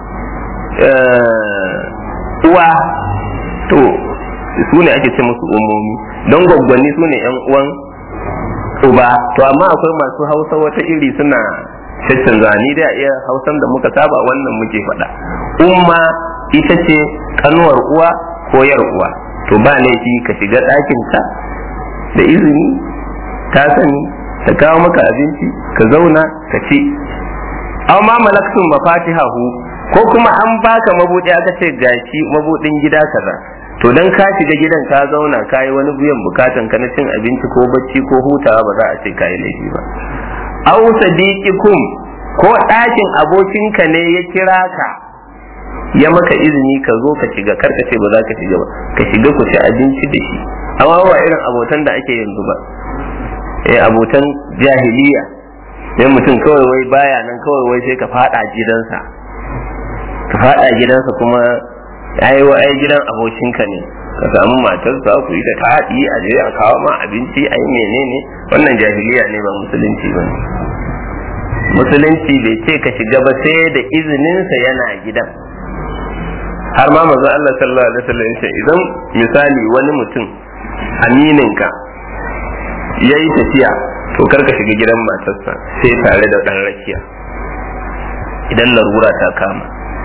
uwa to su ne ake ce musu ummomi don gwaggwanni su ne ‘yan uwan uba to amma akwai masu hausa wata iri suna caccanza ni da iya hausan da muka saba wannan muke faɗa umma ita ce kanuwar uwa ko yar uwa to ba laifi ka shiga ɗakinta da izini ta sani ta kawo maka abinci ka zauna ka ci aw ma malaktum mafatihahu ko kuma an baka mabudi aka ce gashi mabudin gida kaza to dan ka shiga gidan ka zauna ka yi wani biyan bukatan ka na cin abinci ko bacci ko hutawa ba za a ce ka yi laifi ba aw sadiqikum ko ɗakin abokinka ne ya kira ka ya maka izini ka zo ka shiga kar ka ce ba za ka shiga ba ka shiga ku ci abinci da shi amma ba irin abotan da ake yanzu ba eh abotan jahiliya sai mutum kawai wai baya nan kawai wai sai ka fada gidansa ka fada gidansa kuma ai wa ai gidan abokinka ne ka samu matarsa ku yi ta taɗi a je a kawo ma abinci ai menene wannan jahiliya ne ba musulunci ba musulunci bai ce ka shiga ba sai da izininsa yana gidan har ma manzo Allah sallallahu alaihi wasallam ya ce idan misali wani mutum amininka ya yi tafiya to kar ka shiga gidan matarsa sai tare da ɗan rakiya idan larura ta kama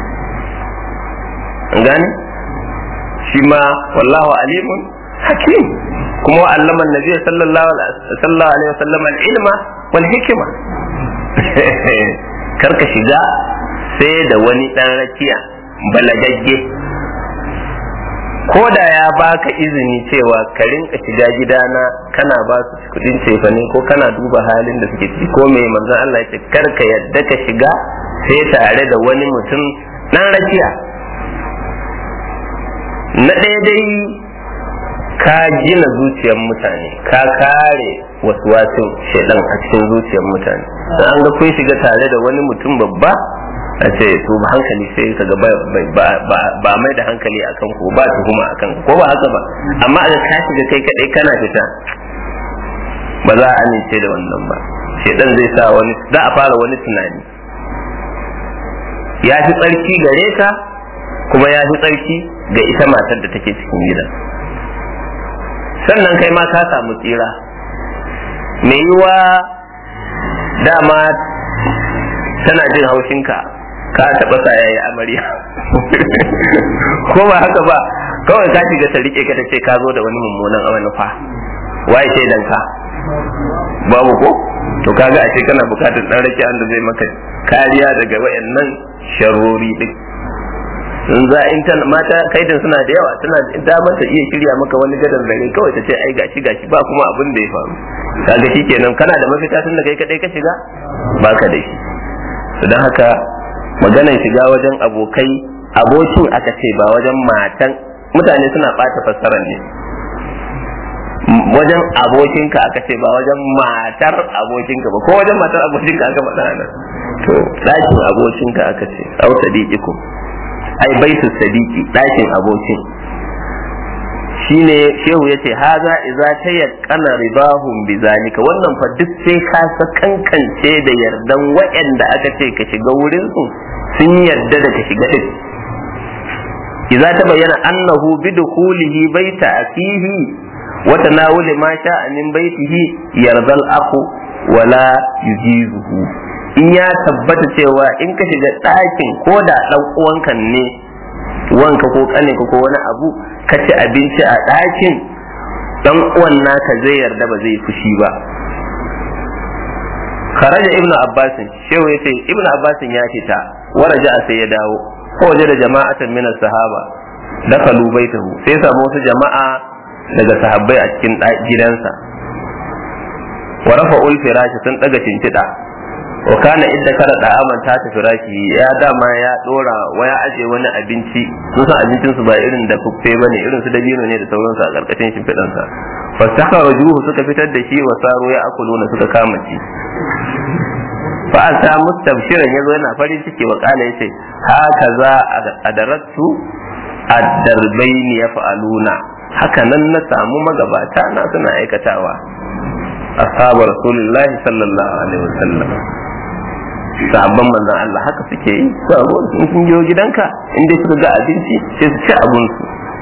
an gane shi ma wallahu alimun hakim kuma wa allama nabi sallallahu alaihi wasallam al-ilma wal hikima kar ka shiga sai da wani ɗan rakiya balagagge ko da ya baka izini cewa ka rinka shiga gidana kana ba su kudin cefane ko kana duba halin da suke ciki ko me manzon Allah ya ce kar ka yadda ka shiga sai tare da wani mutum dan rakiya na ɗaya dai ka gina zuciyar mutane ka kare wasu wasu shaidan a cikin zuciyar mutane an ga kun shiga tare da wani mutum babba a ce to ba hankali sai ka ga ba mai da hankali akan ko ba tuhuma akan ko ba haka ba amma a ka shiga kai kadai kana fita ba za a amince da wannan ba shedan zai sa wani za a fara wani tunani ya fi tsarki gare ka kuma ya fi tsarki ga ita matar da take cikin gidan sannan kai ma ka samu tsira mai yiwa dama tana jin haushinka ka taɓa sa yayi amarya ko ba haka ba kawai ka shiga ta rike ka ta ce ka zo da wani mummunan manufa waye shaidan ka babu ko to kaga a ce kana bukatar dan rake da zai maka kariya daga wayannan sharrori din in za in ta mata kaidan suna da yawa tana damar ta iya shirya maka wani gadon dare kawai ta ce ai gashi gashi ba kuma abin da ya faru kaga shikenan kana da mafita tun da kai kadai ka shiga baka da shi don haka maganar shiga wajen abokai abokin aka ce ba wajen matan mutane suna ɓata fassarar ne wajen abokinka aka ce ba wajen matar abokinka ba ko wajen matar abokinka aka faɗa nan to ɗakin abokinka aka ce au sadiqiku ai baitu sadiki ɗakin abokin shine shehu yace haza idza tayaqqana ribahum bizalika wannan fa duk sai ka kankance da yardan waɗanda aka ce ka shiga wurin su sun yarda da ka shiga din idza ta bayyana annahu bidukhulihi baita akihi wa tanawuli ma sha'a min baitihi yardal akhu wala yujizuhu in ya tabbata cewa in ka shiga ɗakin ko da ɗan uwanka ne wanka ko ƙaninka ko wani abu ka ci abinci a ɗakin ɗan uwan naka zai yarda ba zai fushi ba kharaja ibnu abbasin shehu yace ibnu abbasin ya fita waraja sai ya dawo ko waje da jama'atan min sahaba dakalu baitahu sai samu wasu jama'a daga sahabbai a cikin gidansa wa rafa'ul firashi sun daga cincida wa kana idda kada da aman ta tafi raki ya dama ya dora wa ya aje wani abinci sun san abincin su ba irin da fuffe bane irin su dabino ne da sauransu a karkashin shimfiɗan sa fastakharajuhu suka fitar da shi wa saro ya akuluna suka kama ci fa ata mustabshiran yazo yana farin ciki wa kala yace haka za adarattu ad-darbaini yaf'aluna haka nan na samu magabata na suna aikatawa ashabu rasulullahi sallallahu alaihi wasallam sahabban manzon Allah haka suke yi sabo in sun je gidanka in dai suka ga abinci sai su ci abun su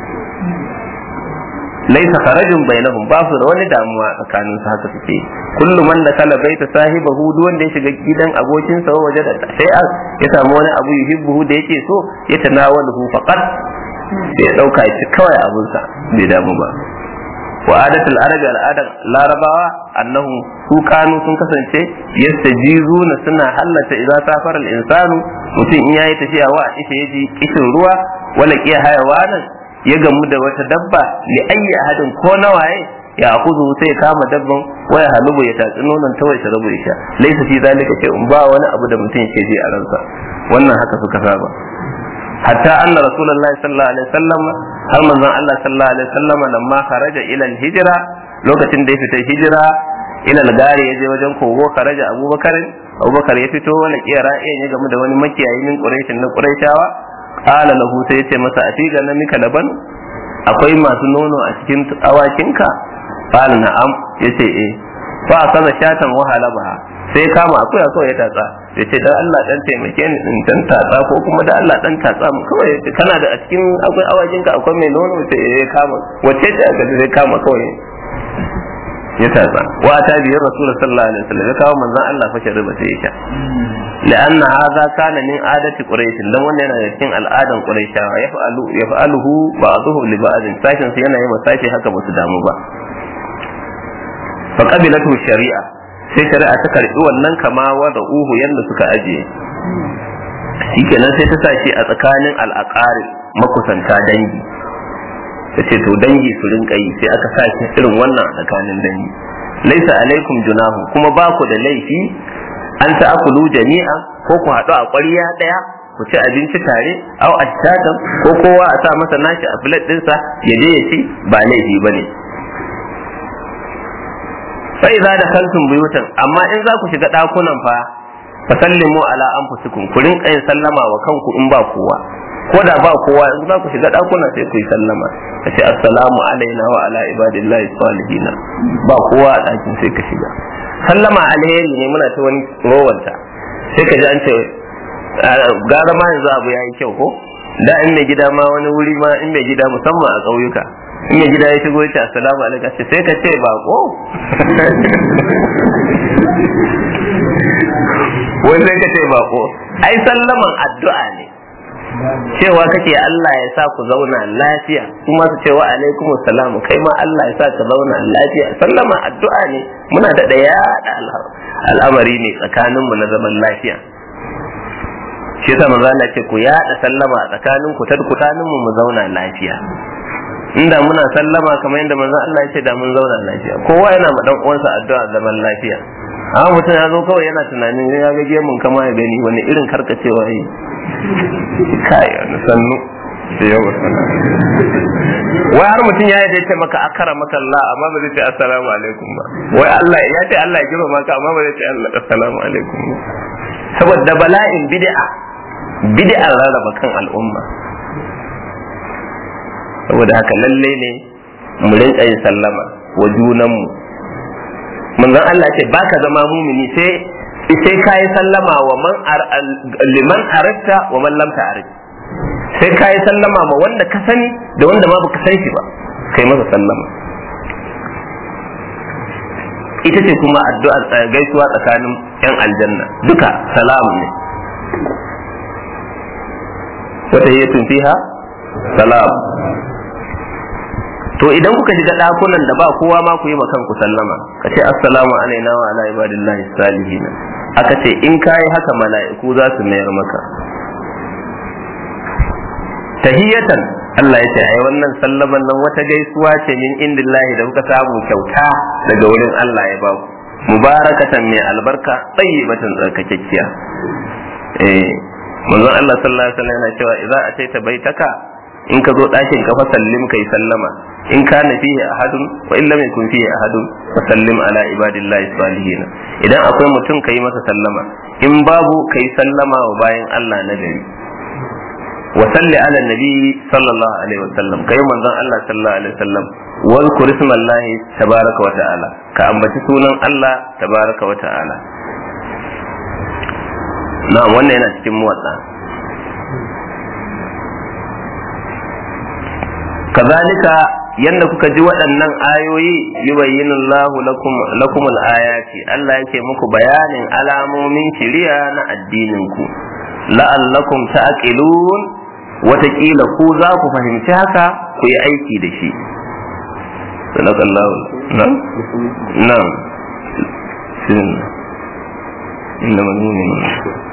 laisa kharajun bainahum ba su da wani damuwa tsakanin su haka suke kullu man da kala baita sahibahu duk wanda ya shiga gidan abokin sa waje da sai ya samu wani abu yuhibbuhu da yake so ya tanawalahu faqat sai ya dauka shi kawai abun sa bai damu ba wa adatul arabi al'adar larabawa annahu su kanu sun kasance yastajizuna suna hallata idan safara al-insanu mutum in yayi tafiya wa ishe yaji kishin ruwa wala kiya hayawanan ya gamu da wata dabba li ayyi ahadin ko nawaye ya akuzu sai ya kama dabban waya halubu ya tatsi nonon ta wai rabu isha laisa fi zalika shay'un ba wani abu da mutum yake ji a ransa wannan haka suka saba hatta anna rasulullahi sallallahu alaihi wasallam har manzon Allah sallallahu alaihi wasallam lamma kharaja ila al-hijra lokacin da ya fita hijira ila al-gari yaje wajen kogo kharaja abubakar abubakar ya fito wani kiyara iyan ya gamu da wani makiyayi min quraishin na quraishawa qala lahu sai yace masa atiga na mika laban akwai masu nono a cikin awakinka qala na'am yace eh fa kaza shatan wahala ba sai kama akuya kawai ya tatsa ya ce dan Allah dan taimake ni in dan tatsa ko kuma da Allah dan tatsa mu kawai kana da a cikin akwai awakin ka akwai mai nono sai ya kama wace ce aka sai kama kawai ya tatsa wa ta biyar rasul sallallahu alaihi wasallam ya kawo manzon Allah fa shari'a sai ya sha لأن هذا كان من عادة قريش dan wannan yana da cikin al'adan quraishawa yaf'alu yaf'aluhu ba'dhuhu li ba'd sashin su yana yi wa sashi haka ba su damu ba fa qabilatu shari'a sai shari'a ta karbi wannan kama da uhu yadda suka ajiye shikenan sai ta sashi a tsakanin al'aqari makusanta dangi ta ce to dangi su rinka yi sai aka sashi irin wannan a tsakanin dangi laisa alaikum junahu kuma ba ku da laifi an ta'akulu jami'a ko ku haɗu a ƙwarya ɗaya ku ci abinci tare au ashtatan ko kowa a sa masa nashi a filet ɗinsa ya je ya ci ba laifi bane fa idza dakaltum buyutan amma in za ku shiga dakunan fa fa sallimu ala anfusikum ku rinka yin sallama wa kanku in ba kowa ko da ba kowa in za ku shiga dakunan sai ku yi sallama ka ce assalamu alaina wa ala ibadillahi salihina ba kowa a dakin sai ka shiga sallama alheri ne muna ta wani rowanta sai ka ji an ce gara ma yanzu abu ya yi kyau ko da in mai gida ma wani wuri ma in mai gida musamman a ƙauyuka in mai gida ya shigo ya ce assalamu alaikum sai ka ce bako wani sai ka ce bako ai sallaman addu'a ne cewa kake Allah ya sa ku zauna lafiya kuma su ce wa alaikum salamu kai ma Allah ya sa ka zauna lafiya sallama addu'a ne muna da yaɗa al'amari ne tsakaninmu na zaman lafiya shi yasa manzo Allah ce ku yaɗa sallama a tsakanin ku ta tsakanin mu mu zauna lafiya inda muna sallama kamar yadda manzo Allah ya ce da mun zauna lafiya kowa yana ma dan uwansa addu'a zaman lafiya amma mutum ya zo kawai yana tunanin ya ga gemun kama ya gani wani irin karkacewa yi kai wani sannu da yawa wai har mutum ya yi ce maka akara maka Allah amma ba zai ce assalamu alaikum ba wai Allah ya ce Allah ya girma maka amma ba zai ce Allah assalamu alaikum ba saboda bala'in bid'a bid'a rarraba kan al'umma saboda haka lalle ne mu rinka yin sallama wa junanmu manzon Allah ce baka zama mumini sai sai kai sallama wa man liman arafta wa man lam ta'rif sai kai sallama ma wanda ka sani da wanda ma baka san shi ba kai masa sallama ita ce kuma addu'a gaisuwa tsakanin yan aljanna duka salam ne wata yi fiha salam to idan kuka shiga ɗakunan da ba kowa ma ku yi ma kanku sallama ka ce assalamu alaina wa ala ibadillahi salihin aka ce in kayi haka mala'iku za su mayar maka tahiyatan Allah ya ce ai wannan sallaman nan wata gaisuwa ce min indillahi da kuka samu kyauta daga wurin Allah ya baku mubarakatan mai albarka tayyibatan tsarkakekkiya eh manzon Allah sallallahu alaihi wasallam yana cewa idza ataita baitaka in ka zo ɗakin ka fa sallim kai sallama in kana fihi ahadun wa in lam yakun fihi ahadun fa sallim ala ibadillahi salihin idan akwai mutum kai masa sallama in babu kai sallama wa bayan Allah na gari wa salli ala nabi sallallahu alaihi wasallam kai manzon Allah sallallahu alaihi wasallam wal kurismallahi tabaraka wa ta'ala ka ambaci sunan Allah tabaraka wa ta'ala na'am wannan yana cikin muwatsa kazalika yanda kuka ji waɗannan ayoyi yubayyinu Allahu lakum lakum al-ayati Allah yake muku bayanin alamomin shiriya na addinin ku la'allakum ta'qilun wataƙila ku za ku fahimci haka ku yi aiki da shi sadakallahu nan nan sin inna mu'minun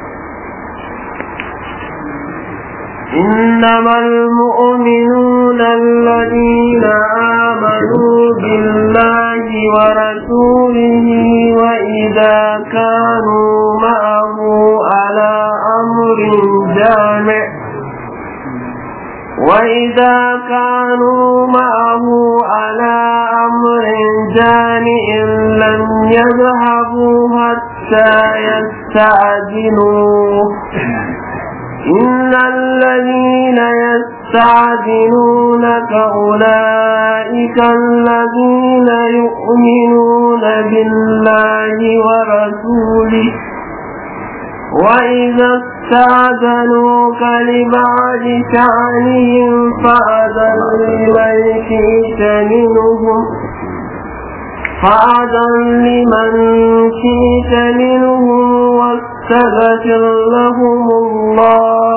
إنما المؤمنون الذين آمنوا بالله ورسوله وإذا كانوا معه على أمر جامع وإذا كانوا معه على أمر جامع لم يذهبوا حتى يستعجلوه إن الذين يستعجلونك أولئك الذين يؤمنون بالله ورسوله وإذا استعجلوك لبعض شأنهم فأذن لمن شئت منهم فأذن لمن شئت منهم واستغفر لهم الله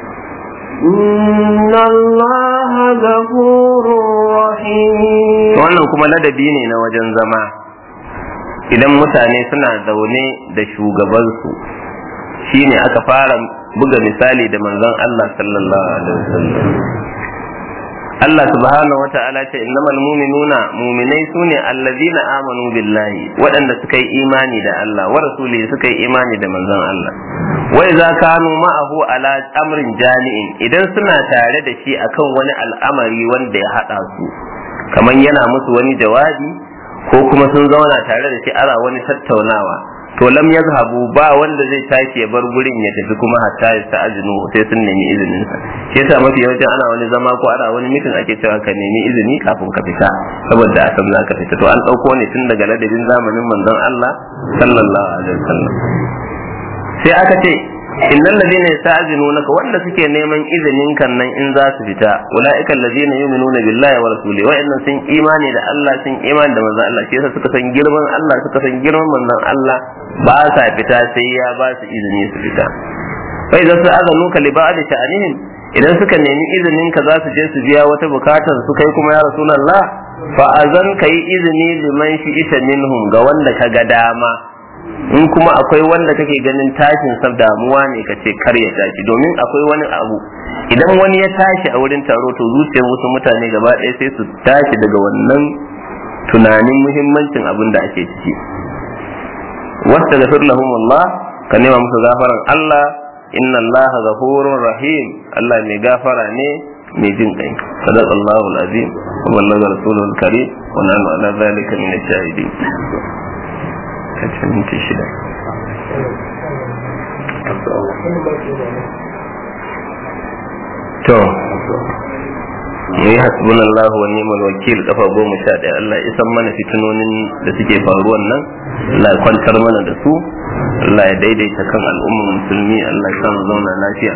إن الله غفور رحيم wannan kuma ladabi ne na wajen zama idan mutane suna zaune da shugabansu shine aka fara buga misali da manzon Allah sallallahu alaihi wasallam Allah subhanahu wa ta'ala ce innamal mu'minuna mu'minai sune allazina amanu billahi waɗanda suka yi imani da Allah wa rasulihi suka yi imani da manzon Allah wa idza kanu ma'ahu ala amrin jami'in idan suna tare da shi akan wani al'amari wanda ya hada su kaman yana musu wani jawabi ko kuma sun zauna tare da shi ana wani tattaunawa to lam yazhabu ba wanda zai tashi ya bar gurin ya tafi kuma hatta ya ta'azinu sai sun nemi izinin sa shi yasa mafi yawancin ana wani zama ko ana wani mitin ake cewa ka nemi izini kafin ka fita saboda a san zaka fita to an dauko ne tun daga ladabin zamanin manzon Allah sallallahu alaihi wasallam sai aka ce innal ladina yasta'zinunaka wanda suke neman izinin kan nan in za su fita ulaika alladina yu'minuna billahi wa rasuli wa innan sun imani da Allah sun imani da manzon Allah shi yasa suka san girman Allah suka san girman manzon Allah ba sa fita sai ya ba su izini su fita fa idan su azanuka li ba'd sha'anihim idan suka nemi izinin ka za su je su biya wata bukatar su kai kuma ya rasulullah fa azan kai izini liman shi ita minhum ga wanda ka ga dama in kuma akwai wanda kake ganin tashin sa damuwa ne ka ce kar ya tashi domin akwai wani abu idan wani ya tashi a wurin taro to zuciyar wasu mutane gaba ɗaya sai su tashi daga wannan tunanin muhimmancin abin da ake ciki wasta gafir lahum Allah ka nema musu gafaran Allah inna Allah ghafurur rahim Allah mai gafara ne mai jin kai sadaq Allahu al-azim wa ballaga rasulul karim wa nanu ala zalika min ash-shahidin kace minti shida to mu yi hasbun Allah wa ni'mal wakil kafa goma sha ɗaya Allah isan mana fitinonin da suke faruwan nan Allah ya kwantar mana da su Allah ya daidaita kan al'ummar musulmi Allah ya samu zauna lafiya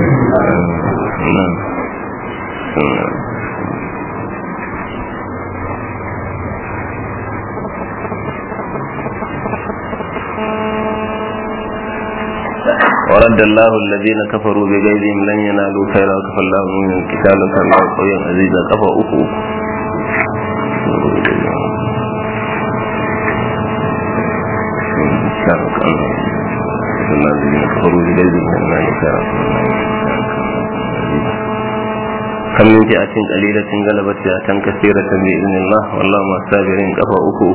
ورد الله الذين كفروا بغيظهم لن ينالوا خيرا وكفى الله من القتال وكان الله قويا عزيزا كفى أخو الذين كفروا بغيظهم لن ينالوا خيرا كم من فئة قليلة غلبت فئة كثيرة بإذن الله والله مع الصابرين كفى أخو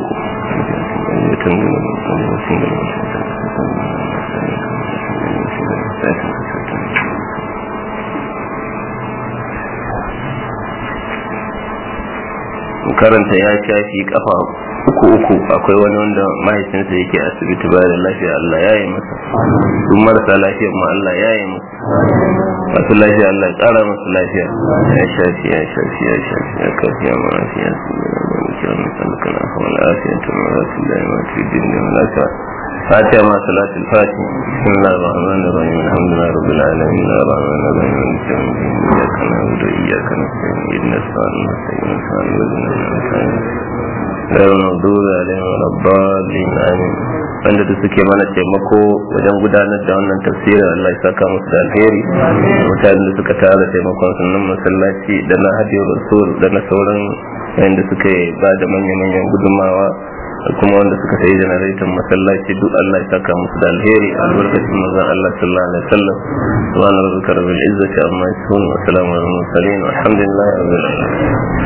karanta ya shafi kafa uku uku akwai wani wanda mahaifinsa yake asibiti ba da lafiya Allah ya yi masa duk marasa lafiya ma Allah ya yi masa masu lafiya Allah ya kara masu lafiya ya shafi ya shafi ya shafi ya kafi ya marafiya su ne da wani kiran misalika na hawa lafiya ta marasu da ya matu din da lafiya فاتحة مع صلاة الفاتحة بسم الله الرحمن الرحيم الحمد لله رب العالمين الرحمن الرحيم مالك يوم الدين إياك نعبد وإياك نستعين اهدنا الصراط المستقيم صراط الذين أنعمت عليهم غير المغضوب عليهم ولا الضالين آمين wanda da suke mana taimako wajen gudanar da wannan tafsirin Allah ya saka musu da alheri mutanen da suka tara taimakon sunan masallaci da na hadiyar rasul da na sauran wanda suka ba da manya-manyan gudunmawa kuma wanda suka sayi janaraitan masallaci duk Allah ya saka musu da alheri albarkacin manzon Allah sallallahu alaihi wasallam subhana rabbika rabbil izzati amma yasifun wa salamun alal mursalin walhamdulillahi rabbil alamin